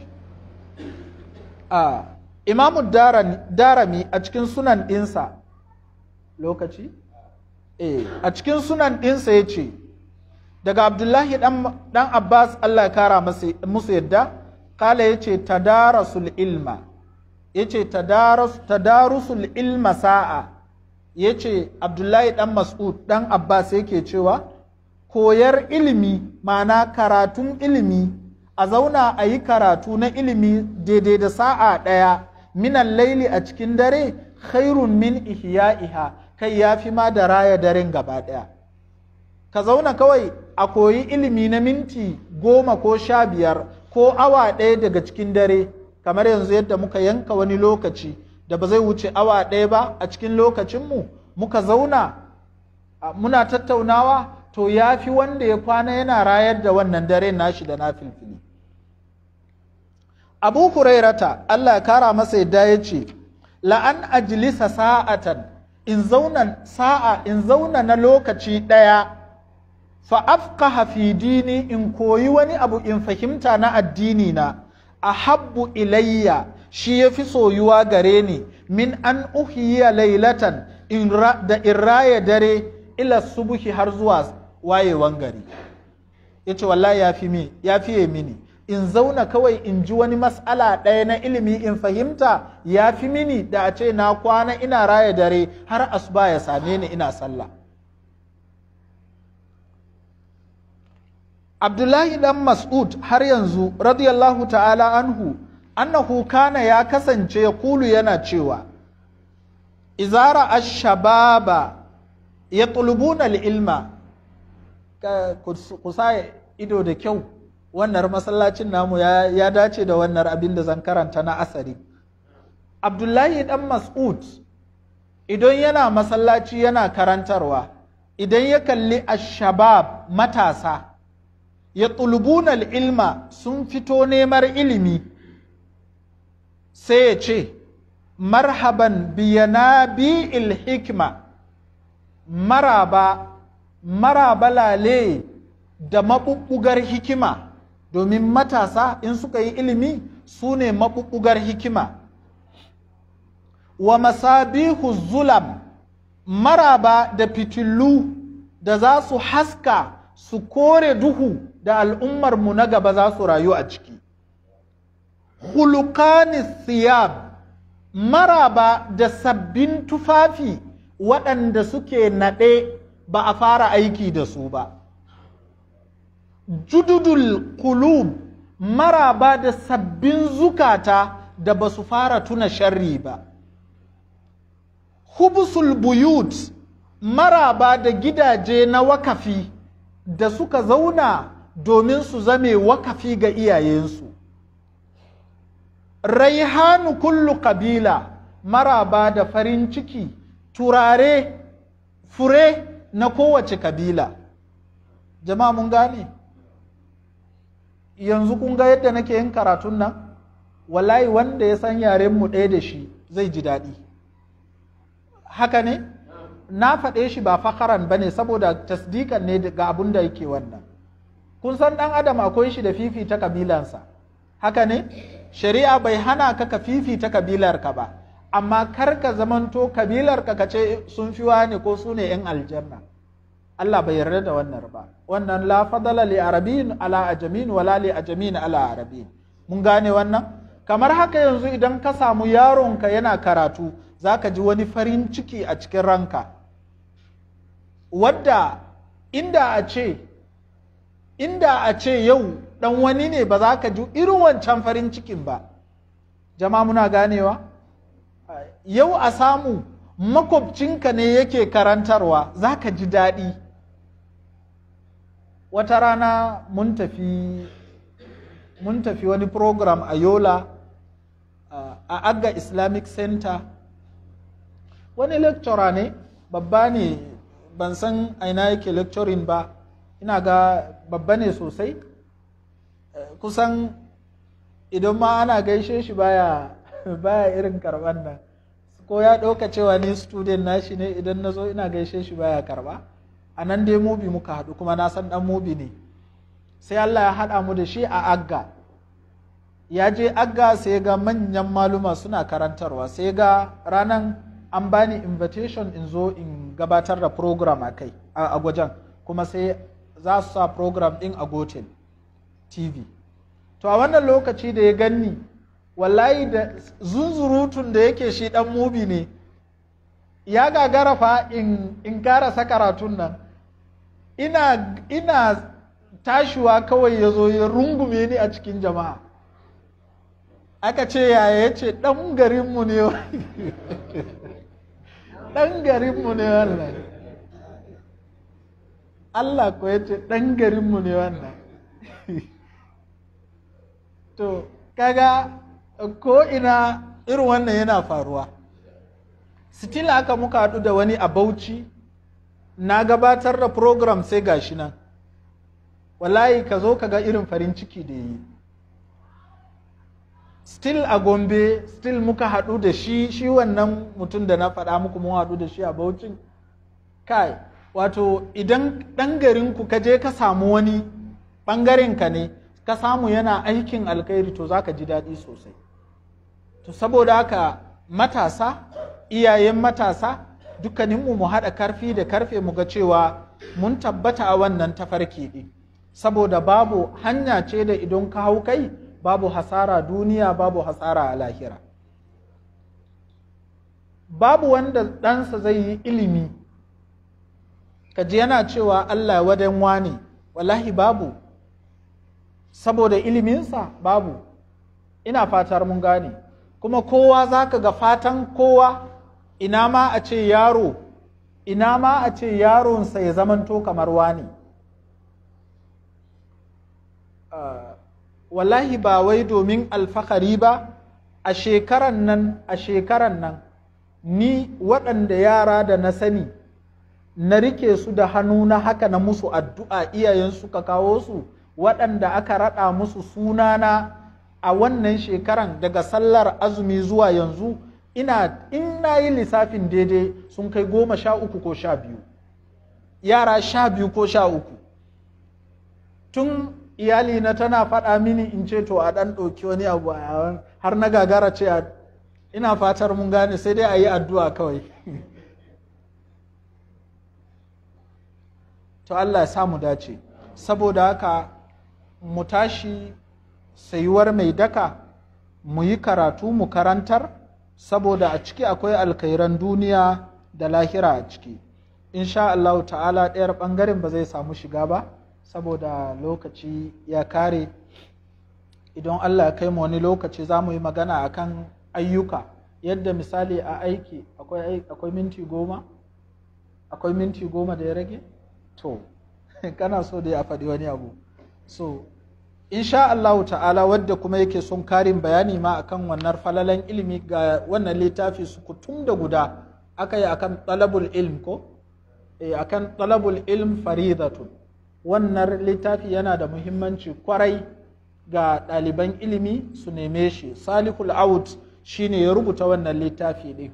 a imamu darami a cikin sunan ɗinsa lokaci eh a cikin sunan ɗinsa ya ce daga abdullahi ɗan abbas Allah ya kara musu yadda kala ya ce tadarasul ilma ya ce tadarusul ilma sa'a ya ce abdullahi ɗan mas'ud ɗan abbas yake cewa koyar ilimi ma'ana karatun ilimi a zauna a yi karatu na ilimi daidai da sa'a ɗaya minan laili a cikin dare khairun min ihya'iha kai ya fi ma da raya daren gaba ɗaya ka zauna kawai a koyi ilimi na minti goma ko sha biyar ko awa ɗaya daga cikin dare kamar yanzu yadda muka yanka wani lokaci da ba zai wuce awa ɗaya ba a cikin lokacinmu muka zauna muna tattaunawa to ya fi wanda ya kwana yana rayar da wannan dare nashi da na filfili abu hurairata allah ya kara masa yadda ya ce la'an ajilisa sa'atan in zauna sa'a in zauna na lokaci ɗaya fa afqaha fi dini in koyi wani abu in fahimta na addini na ahabbu ilayya shi ya fi soyuwa gare ni min an uhiya lailatan da in raya dare ila subuhi har zuwa wayewan gari ya ce wallahi ya fiye mini in zauna kawai in ji wani mas'ala ɗaya na ilimi in fahimta ya fi mini da a ce na kwana ina raya dare har asuba ya same ni ina sallah abdullahi dan mas'ud har yanzu radiyallahu ta'ala anhu annahu kana ya kasance ya kulu yana cewa izara ashababa ya tulubuna ilma ku sa ido da kyau wannan masallacin namu ya dace da wannan abin da zan karanta na asari abdullahi dan mas'ud idan yana masallaci yana karantarwa idan ya kalli ashabab matasa ya tulubuna ilma sun fito neman ilimi sai ya ce marhaban biyana bi hikma maraba maraba lale da maɓuɓɓugar hikima domin matasa in suka yi ilimi su ne maɓuɓɓugar hikima wa masabihu zulam maraba da fitillu da za su haska su kore duhu da al'ummarmu na gaba za su rayu a ciki hulukani siyab maraba da sabbin tufafi waɗanda suke naɗe ba a fara aiki da su ba jududul kulub maraba da sabbin zukata da ba su fara tuna sharri ba hubusul buyut maraba da gidaje na wakafi da suka zauna domin su zame wakafi ga iyayensu raihanu kullu kabila maraba da farin ciki turare fure na kowace kabila jama'a mun gane yanzu kun ga yadda nake yin karatun nan wallahi wanda ya san yaren mu ɗaya da shi zai ji daɗi haka ne na faɗe shi ba fakaran ba ne saboda tasdikan ne ga abun da yake wannan kun san ɗan adam akwai shi da fifita kabilansa haka ne shari'a bai hana ka ka fifita kabilarka ba amma kar ka zamanto kabilarka ka ce sun fi wani ko su ne 'yan aljanna Allah bai yarda da wannan ba wannan la fadala li arabin ala ajamin wala li ajamin ala arabin mun gane wannan kamar haka yanzu idan ka samu yaronka yana karatu zaka ji wani farin ciki a cikin ranka wadda inda a ce inda a ce yau dan wani ne ba za ka ji irin wancan farin cikin ba jama'a muna ganewa yau a samu makwabcinka ne yake karantarwa za ka ji daɗi wata rana mun tafi mun tafi wani program a yola a agga islamic center wani lecturer ne babba ne ban san aina yake lecturing ba ina ga babba ne sosai kusan idan ma ana gaishe shi baya baya irin karban nan ko ya ɗauka cewa ni student nashi ne idan na zo ina gaishe shi baya karba a nan dai mubi muka haɗu kuma na san ɗan mubi ne sai Allah ya haɗa mu da shi a agga ya je agga sai ga manyan maluma suna karantarwa sai ga ranan an bani invitation in zo in gabatar da program a kai a gwajen kuma sai za su sa program ɗin a gotel tv to a wannan lokaci da ya ganni wallahi da zunzurutun da yake shi ɗan mubi ne ya gagara fa in, in karasa karatun nan ina, ina tashiwa kawai ya zo ya rungume ni a cikin jama'a aka ce yaya ya ce ɗan garinmu ne ɗan garinmu ne wannan Allah ko ya ce ɗan garinmu ne wannan to kaga ko ina irin wannan yana faruwa still haka muka haɗu da wani a bauchi na gabatar da program sai gashi nan wallahi ka zo ka ga irin farin ciki da yi still a gombe still muka haɗu da shi shi wannan mutum da na faɗa muku mun haɗu da shi a baucin kai wato idan ɗan garinku ka je ka samu wani ɓangarenka ne ka samu yana aikin alkhairi to za ka ji daɗi sosai to saboda haka matasa iyayen matasa dukkaninmu mu haɗa karfi da karfe mu ga cewa mun tabbata a wannan tafarki ɗin saboda babu hanya ce da idan ka hau kai babu hasara duniya babu hasara a lahira babu wanda ɗansa zai yi ilimi kaji yana cewa Allah wadan wane wallahi babu saboda iliminsa babu ina fatar mun gane kuma kowa za ka ga fatan kowa ina ma a ce yaro ina ma a ce yaronsa ya zamanto kamar wani uh, wallahi ba wai domin alfahari ba a shekaran nan a shekaran nan ni waɗanda yara da na sani na rike su da hannu na haka na musu addu'a iyayen suka kawo su waɗanda aka raɗa musu sunana a wannan shekaran daga sallar azumi zuwa yanzu ina in na yi lissafin daidai sun kai goma sha uku ko sha biyu yara sha biyu ko sha uku tun iyali na tana faɗa mini in ce to a ɗan ɗauki wani abu har na gagara ce ina fatar mun gane sai dai a yi addu'a kawai to Allah ya samu dace saboda haka mu tashi sayuwar mai daka mu yi karatu mu karantar saboda a ciki akwai alkairan duniya da lahira a ciki insha Allah ta'ala ɗayar ɓangaren ba zai samu shiga ba saboda lokaci ya kare idan Allah ya kai mu wani lokaci za mu yi magana akan ayyuka yadda misali a aiki akwai minti goma akwai minti goma da ya rage to kana so dai a faɗi wani abu so insha Allah ta'ala wadda kuma yake son karin bayani ma akan wannan falalan ilimi ga wannan littafi su kutum da guda aka yi akan talabul ilm ko e, akan talabul ilm faridatun wannan littafi yana da muhimmanci kwarai ga ɗaliban ilimi su neme shi salihul out shine ya rubuta wannan littafi ɗin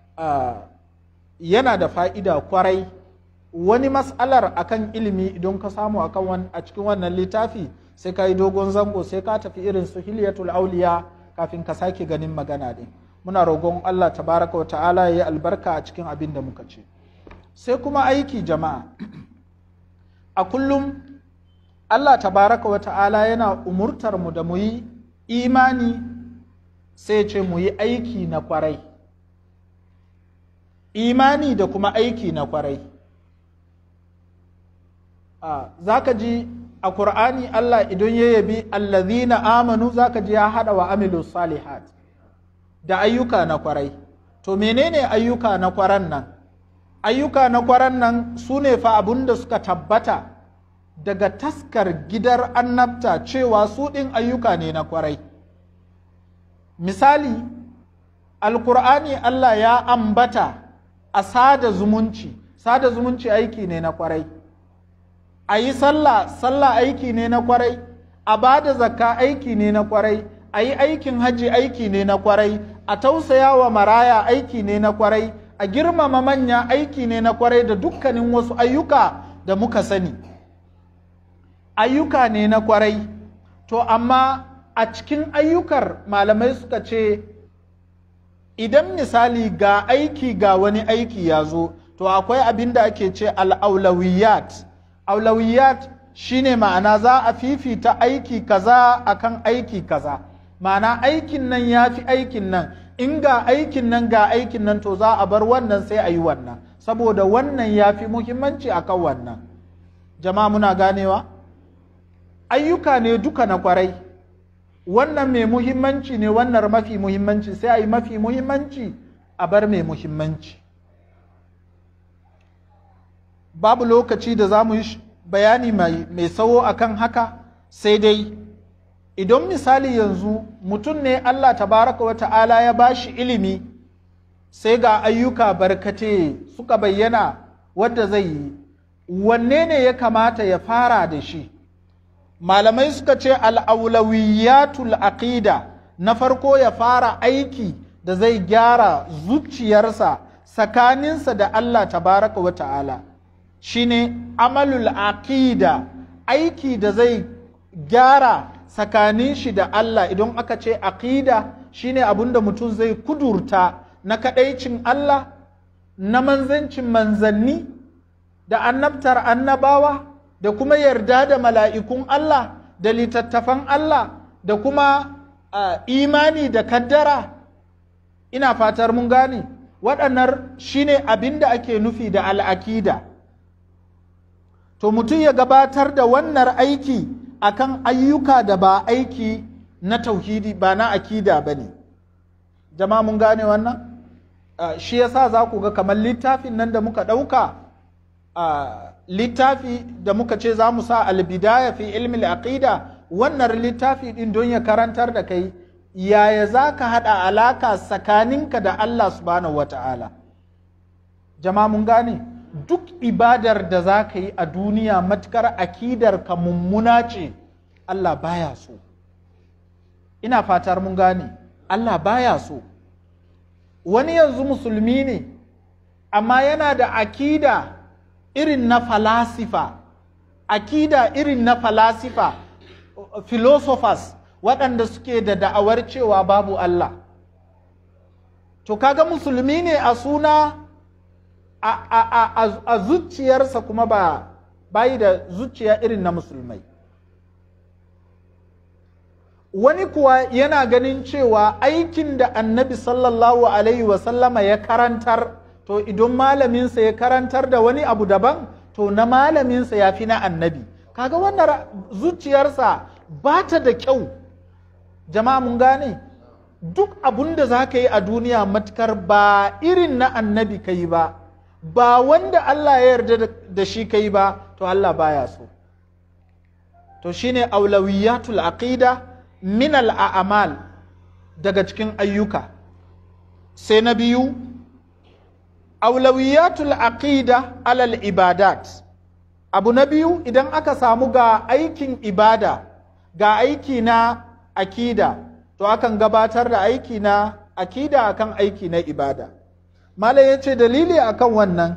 yana da fa'ida kwarai wani mas'alar akan ilimi idan ka samu akan a cikin wannan littafi sai ka yi dogon zango sai ka tafi irin su hilyatul auliya kafin ka sake ganin magana ɗin muna rogon Allah tabaraka wa ta'ala ya yi albarka a cikin abin da muka ce sai kuma aiki jama'a a kullum Allah tabaraka wa ta'ala yana umurtar mu da mu yi imani sai ce mu yi aiki na kwarai imani da kuma aiki na kwarai za ka ji a Kur'ani Allah idan ya yabi allazina amanu za ka ji ya haɗa wa amilu salihat da ayyuka na kwarai to menene ayyuka na kwaran nan ayyuka na kwaran nan su ne fa abun da suka tabbata daga taskar gidar annabta cewa su ɗin ayyuka ne na kwarai misali alkur'ani Allah ya ambata a sada zumunci sada zumunci aiki ne na kwarai a yi sallah sallah aiki ne na kwarai a ba da zakka aiki ne na kwarai a yi aikin hajji aiki ne na kwarai a tausaya wa maraya aiki ne na kwarai a girmama manya aiki ne na kwarai da dukkanin wasu ayyuka da muka sani ayyuka ne na kwarai to amma a cikin ayyukar malamai suka ce idan misali ga aiki ga wani aiki ya zo to akwai abin da ake ce al'aulawiyat aulawiyat shine ma'ana za a fifita aiki kaza akan aiki kaza ma'ana aikin nan ya fi aikin nan in ga aikin nan ga aikin nan to za a bar wannan sai a yi wannan saboda wannan ya fi muhimmanci akan wannan jama'a muna ganewa ayyuka ne duka na kwarai wannan mai muhimmanci ne wannan mafi muhimmanci sai a yi mafi muhimmanci a bar mai muhimmanci babu lokaci da za mu yi bayani mai tsawo akan haka sai dai idan misali yanzu mutum ne Allah tabaraka wa ta'ala ya ba shi ilimi sai ga ayyuka barkate suka bayyana wadda zai yi wanne ne ya kamata ya fara da shi malamai suka ce al'aulawiyatul aqida na farko ya fara aiki da zai gyara zuciyarsa tsakaninsa da Allah tabaraka wa ta'ala shine amalul aqida aiki da zai gyara tsakanin shi da Allah idan aka ce aqida shine abin da mutum zai kudurta na kadaicin Allah na manzancin manzanni da annabtar annabawa da kuma yarda da mala'ikun Allah da littattafan Allah da kuma uh, imani da kaddara ina fatar mun gane waɗannan shine abin da ake nufi da al'akida to mutum ya gabatar da wannan aiki akan ayyuka da ba aiki na tauhidi ba na akida ba ne jama'a mun gane wannan uh, shi yasa za ku ga kamar littafin nan da muka ɗauka uh, littafi da muka ce za mu sa albidaya fi ilmi aqida wannan littafi din don ya karantar da kai yaya za ka haɗa alaka tsakaninka da Allah subhanahu wa ta'ala jama'a mun gane duk ibadar da za ka yi a duniya matukar akidar ka mummuna ce Allah baya so ina fatar mun gane Allah baya so wani yanzu musulmi ne amma yana da akida irin na falasifa akida irin na falasifa philosophers waɗanda suke da da'awar cewa babu Allah to kaga musulmi ne a suna a, a, a, a zuciyarsa kuma ba bayi da zuciya irin na musulmai wani kuwa yana ganin cewa aikin da annabi sallallahu alaihi wasallama ya karantar to idan malaminsa ya karantar da wani abu daban to na malaminsa ya fi na annabi kaga wannan zuciyarsa ba ta da kyau jama'a mun gane duk abun da za ka yi a duniya matukar ba irin na annabi ka yi ba ba wanda Allah ya yarda da shi ka yi ba to Allah baya so to shine aulawiyatul aqida min al daga cikin ayyuka sai na biyu aulawiyatul aqida alal ibadat abu na biyu idan aka samu ga aikin ibada ga aiki na akida to akan gabatar da aiki na akida akan aiki na ibada malam ya ce dalili akan wannan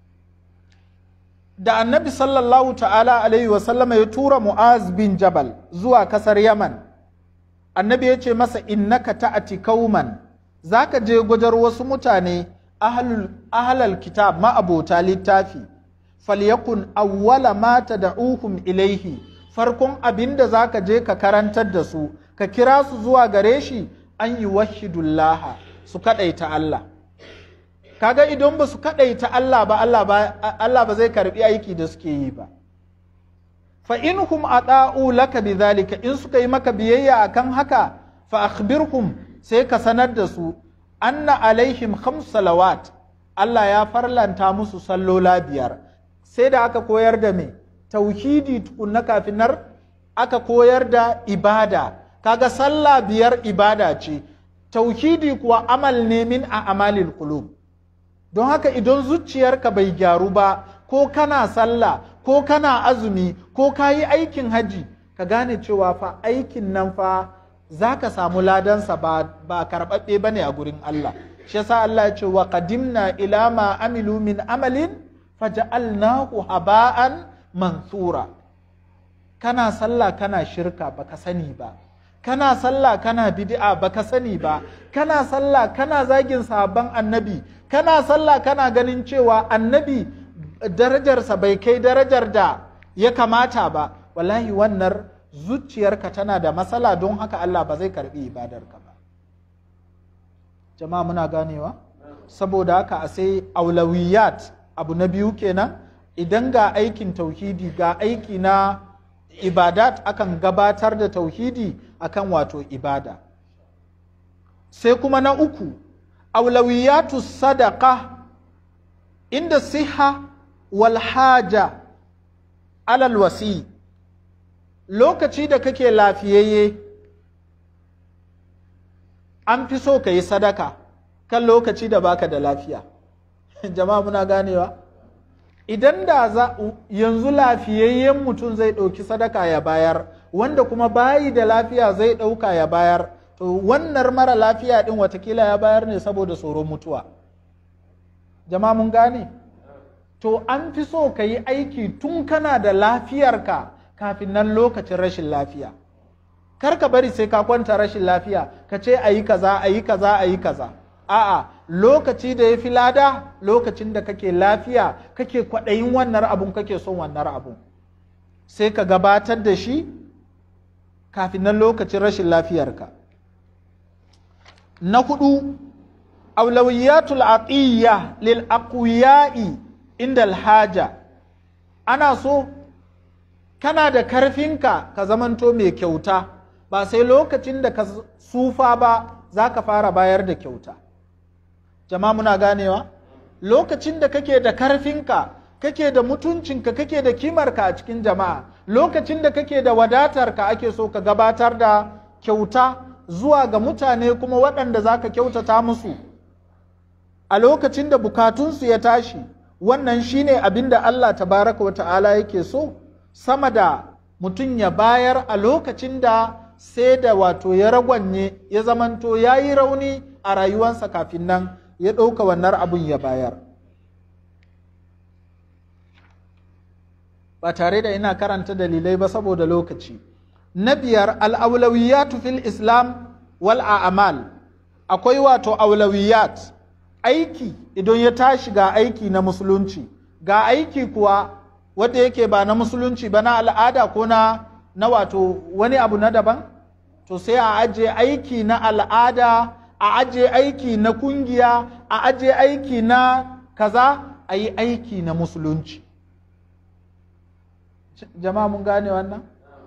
da annabi sallallahu ta'ala alaihi wasallama ya tura mu'az bin jabal zuwa kasar yaman annabi ya ce masa innaka ta'ati kauman zaka je gwajar wasu mutane ahlal kitab ma'abota littafi falyakun awwala ma tad'uhum ilaihi farkon abin da zaka je ka karantar da su ka kira su zuwa gare shi an yi wahidullaha su kadaita Allah kaga idan ba su kadaita Allah ba Allah ba Allah ba zai karbi aiki da suke yi ba fa inhum ata'u laka bidhalika in suka yi maka biyayya akan haka fa akhbirhum sai ka sanar da su anna alaihim khams salawat Allah ya farlanta musu sallola biyar sai da aka koyar da me tauhidi tukunna kafin nar aka koyar da ibada kaga sallah biyar ibada ce tauhidi kuwa amal ne min a amalil qulub don haka idan zuciyarka bai gyaru ba ko kana sallah ko kana azumi ko ka yi aikin haji ka gane cewa fa aikin nan fa za ka samu ladansa ba, ba karɓaɓɓe ba ne a gurin Allah shi yasa Allah ya ce wa qadimna ila ma amilu min amalin faja'alnahu haba'an mansura kana sallah kana shirka baka sani ba kana sallah kana bid'a baka sani ba kana sallah kana zagin sahabban annabi kana sallah kana ganin cewa annabi darajarsa bai kai darajar da ya kamata ba wallahi wannan zuciyarka tana da matsala don haka Allah ba zai karbi ibadarka ba jama'a muna ganewa saboda haka a sai aulawiyat abu na biyu kenan idan ga aikin tauhidi ga aiki na ibadat akan gabatar da tauhidi akan wato ibada sai kuma na uku aulawiyatu sadaka inda siha wal haja alal wasi lokaci da kake lafiyayye an fi so ka yi sadaka kan lokaci da baka da lafiya jama'a muna ganewa idan da za yanzu lafiyayyen mutum zai ɗauki sadaka ya bayar wanda kuma bayi da lafiya zai ɗauka ya bayar to wannan mara lafiya ɗin watakila ya bayar ne saboda tsoron mutuwa jama'a mun gane to an fi so ka yi aiki tun kana da lafiyarka kafin nan lokacin rashin lafiya kar ka bari sai ka kwanta rashin lafiya ka ce a yi kaza a yi kaza a yi kaza a'a lokaci da ya fi lada lokacin da kake lafiya kake kwaɗayin wannan abun kake son wannan abun sai ka gabatar da shi kafin nan lokacin rashin lafiyarka na hudu aulawiyatul aqiyya lil aqwiya'i inda alhaja ana so kana da karfinka ka zamanto mai kyauta ba sai lokacin da ka sufa ba za ka fara bayar da kyauta jama'a muna ganewa lokacin da kake da karfinka kake da mutuncinka kake da kimarka a cikin jama'a lokacin da kake da wadatarka ake so ka gabatar da kyauta zuwa ga mutane kuma waɗanda za ka kyautata musu a lokacin da bukatunsu ya tashi wannan shine abin da Allah tabaraka wa ta'ala yake so sama da mutum ya bayar a lokacin da sai da wato ya ragwanye ya zamanto ya yi rauni a rayuwansa kafin nan ya ɗauka wannan abun ya bayar ba tare da ina karanta dalilai ba saboda lokaci na biyar al'aulawiyatu fil islam wal a'amal akwai wato aulawiyat aiki idan ya tashi ga aiki na musulunci ga aiki kuwa wanda yake ba na musulunci ba na al'ada ko na na wato wani abu na daban to sai a aje aiki na al'ada a aje aiki na kungiya a aje aiki na kaza a yi aiki na musulunci jama'a mun gane wannan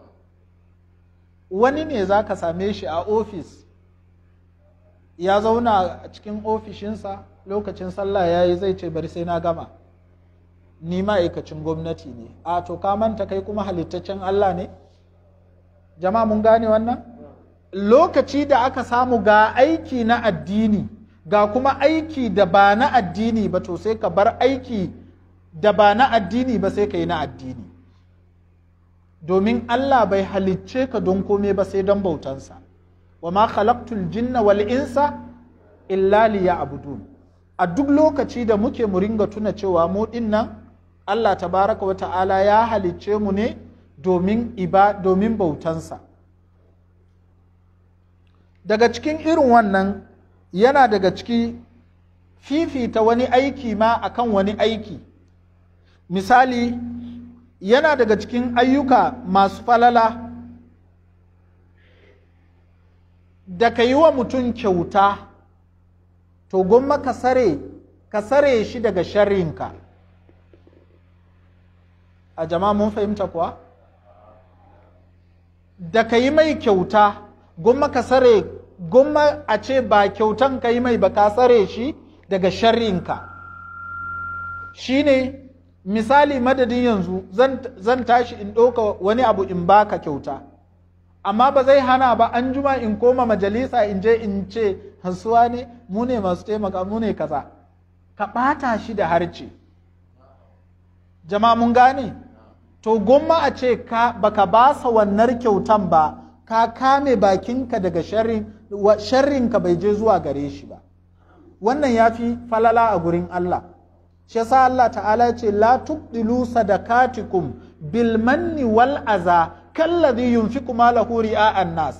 wani ne za ka same shi a ofis ya zauna a cikin ofishinsa lokacin sallah ya yi zai ce bari sai na gama ni ma'aikacin gwamnati ne a to ka manta kai kuma halittaccen Allah ne jama'a mun gane wannan lokaci da aka samu ga aiki na addini ga kuma aiki da ba na addini ba to sai ka bar aiki da ba na addini ba sai ka yi na addini domin Allah bai halicce ka don kome ba sai don bautansa wa ma khalaqtul jinna wal insa illa liya'budun a duk lokaci da muke mu ringa tuna cewa mu dinnan Allah tabaraka wa ta'ala ya halicce mu ne domin iba domin bautansa daga cikin irin wannan yana daga ciki fifita wani aiki ma akan wani aiki misali yana daga cikin ayyuka masu falala da ka yi wa mutum kyauta to gwamma ka sare ka sare shi daga sharrinka a jama'a mun fahimta kuwa da ka yi mai kyauta gwamma ka sare gwamma a ce ba kyautan ka yi mai ba ka sare shi daga sharrinka shi ne misali madadin yanzu zan tashi in ɗauka wani abu in baka kyauta amma ba zai hana ba an juma in koma majalisa in je in ce hasuwa ne mu ne masu taimaka mu ne kaza ka ɓata shi da harce jama'a mun gane to gomma a ce ka baka basa wannan kyautan ba ka kame bakinka daga sharrinka bai je zuwa gare shi ba wannan ya fi falala a gurin Allah shi yasa Allah ta'ala ce la tubdilu sadakatikum bil manni wal aza kalladhi yunfiqu malahu ri'a'an nas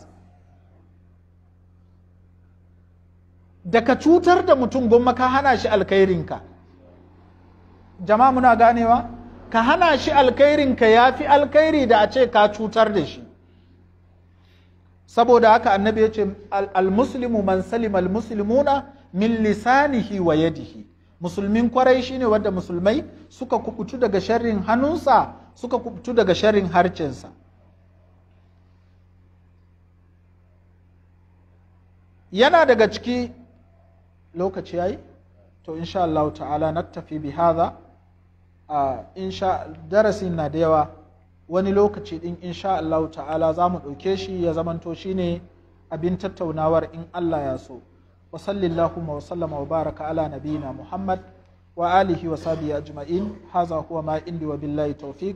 da ka cutar da mutum gomma ka hana shi alkhairinka jama'a muna ganewa ka hana shi alkhairinka ya fi alkhairi da a ce ka cutar da shi saboda haka annabi ya ce almuslimu man salim almuslimuna min lisanihi wa yadihi musulmin kwarai shine wanda musulmai suka kubutu daga sharrin hannunsa suka kubutu daga sharrin harcensa yana daga ciki lokaci yayi to insha Allah ta'ala naktafi bi hadha a insha darasin na da yawa wani lokaci din insha Allah ta'ala za mu ɗauke shi ya zamanto shine abin tattaunawar in Allah ya so wa sallallahu wa sallama wa baraka ala nabiyina Muhammad wa alihi wa sahbihi ajma'in haza huwa ma indi wa billahi tawfiq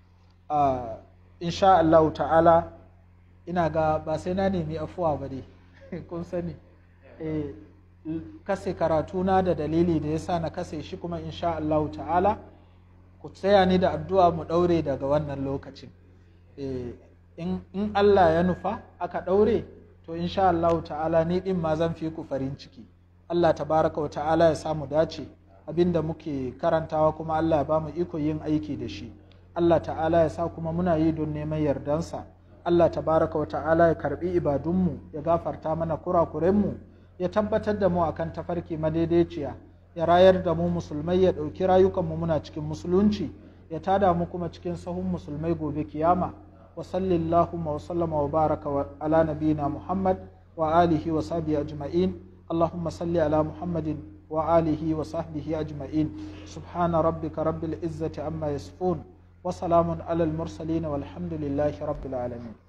insha Allah ta'ala ina ga ba sai na nemi afuwa ba dai kun sani eh kase karatuna da dalili da yasa na kase shi kuma insha Allah ta'ala ku tsaya ni da addu'a mu ɗaure daga wannan lokacin in Allah ya nufa aka ɗaure to insha Allah ta'ala ni ɗin ma zan fi ku farin ciki Allah tabaraka wa ta'ala ya samu dace abinda muke karantawa kuma Allah ya ba mu iko yin aiki da shi Allah ta'ala ya sa kuma muna yi don neman yardansa Allah tabaraka wa ta'ala ya karbi ibadunmu ya gafarta mana kurakurenmu ya tabbatar da mu akan tafarki madaidaiciya ya rayar da mu musulmai ya ɗauki rayukanmu muna cikin musulunci ya tada mu kuma cikin sahun musulmai gobe kiyama wa sallallahu wa sallama wa baraka wa ala nabiyina muhammad wa alihi wa sahbihi ajma'in allahumma salli ala muhammadin wa alihi wa sahbihi ajma'in subhana rabbika rabbil izzati amma yasifun wa salamun ala al mursalin walhamdulillahi rabbil alamin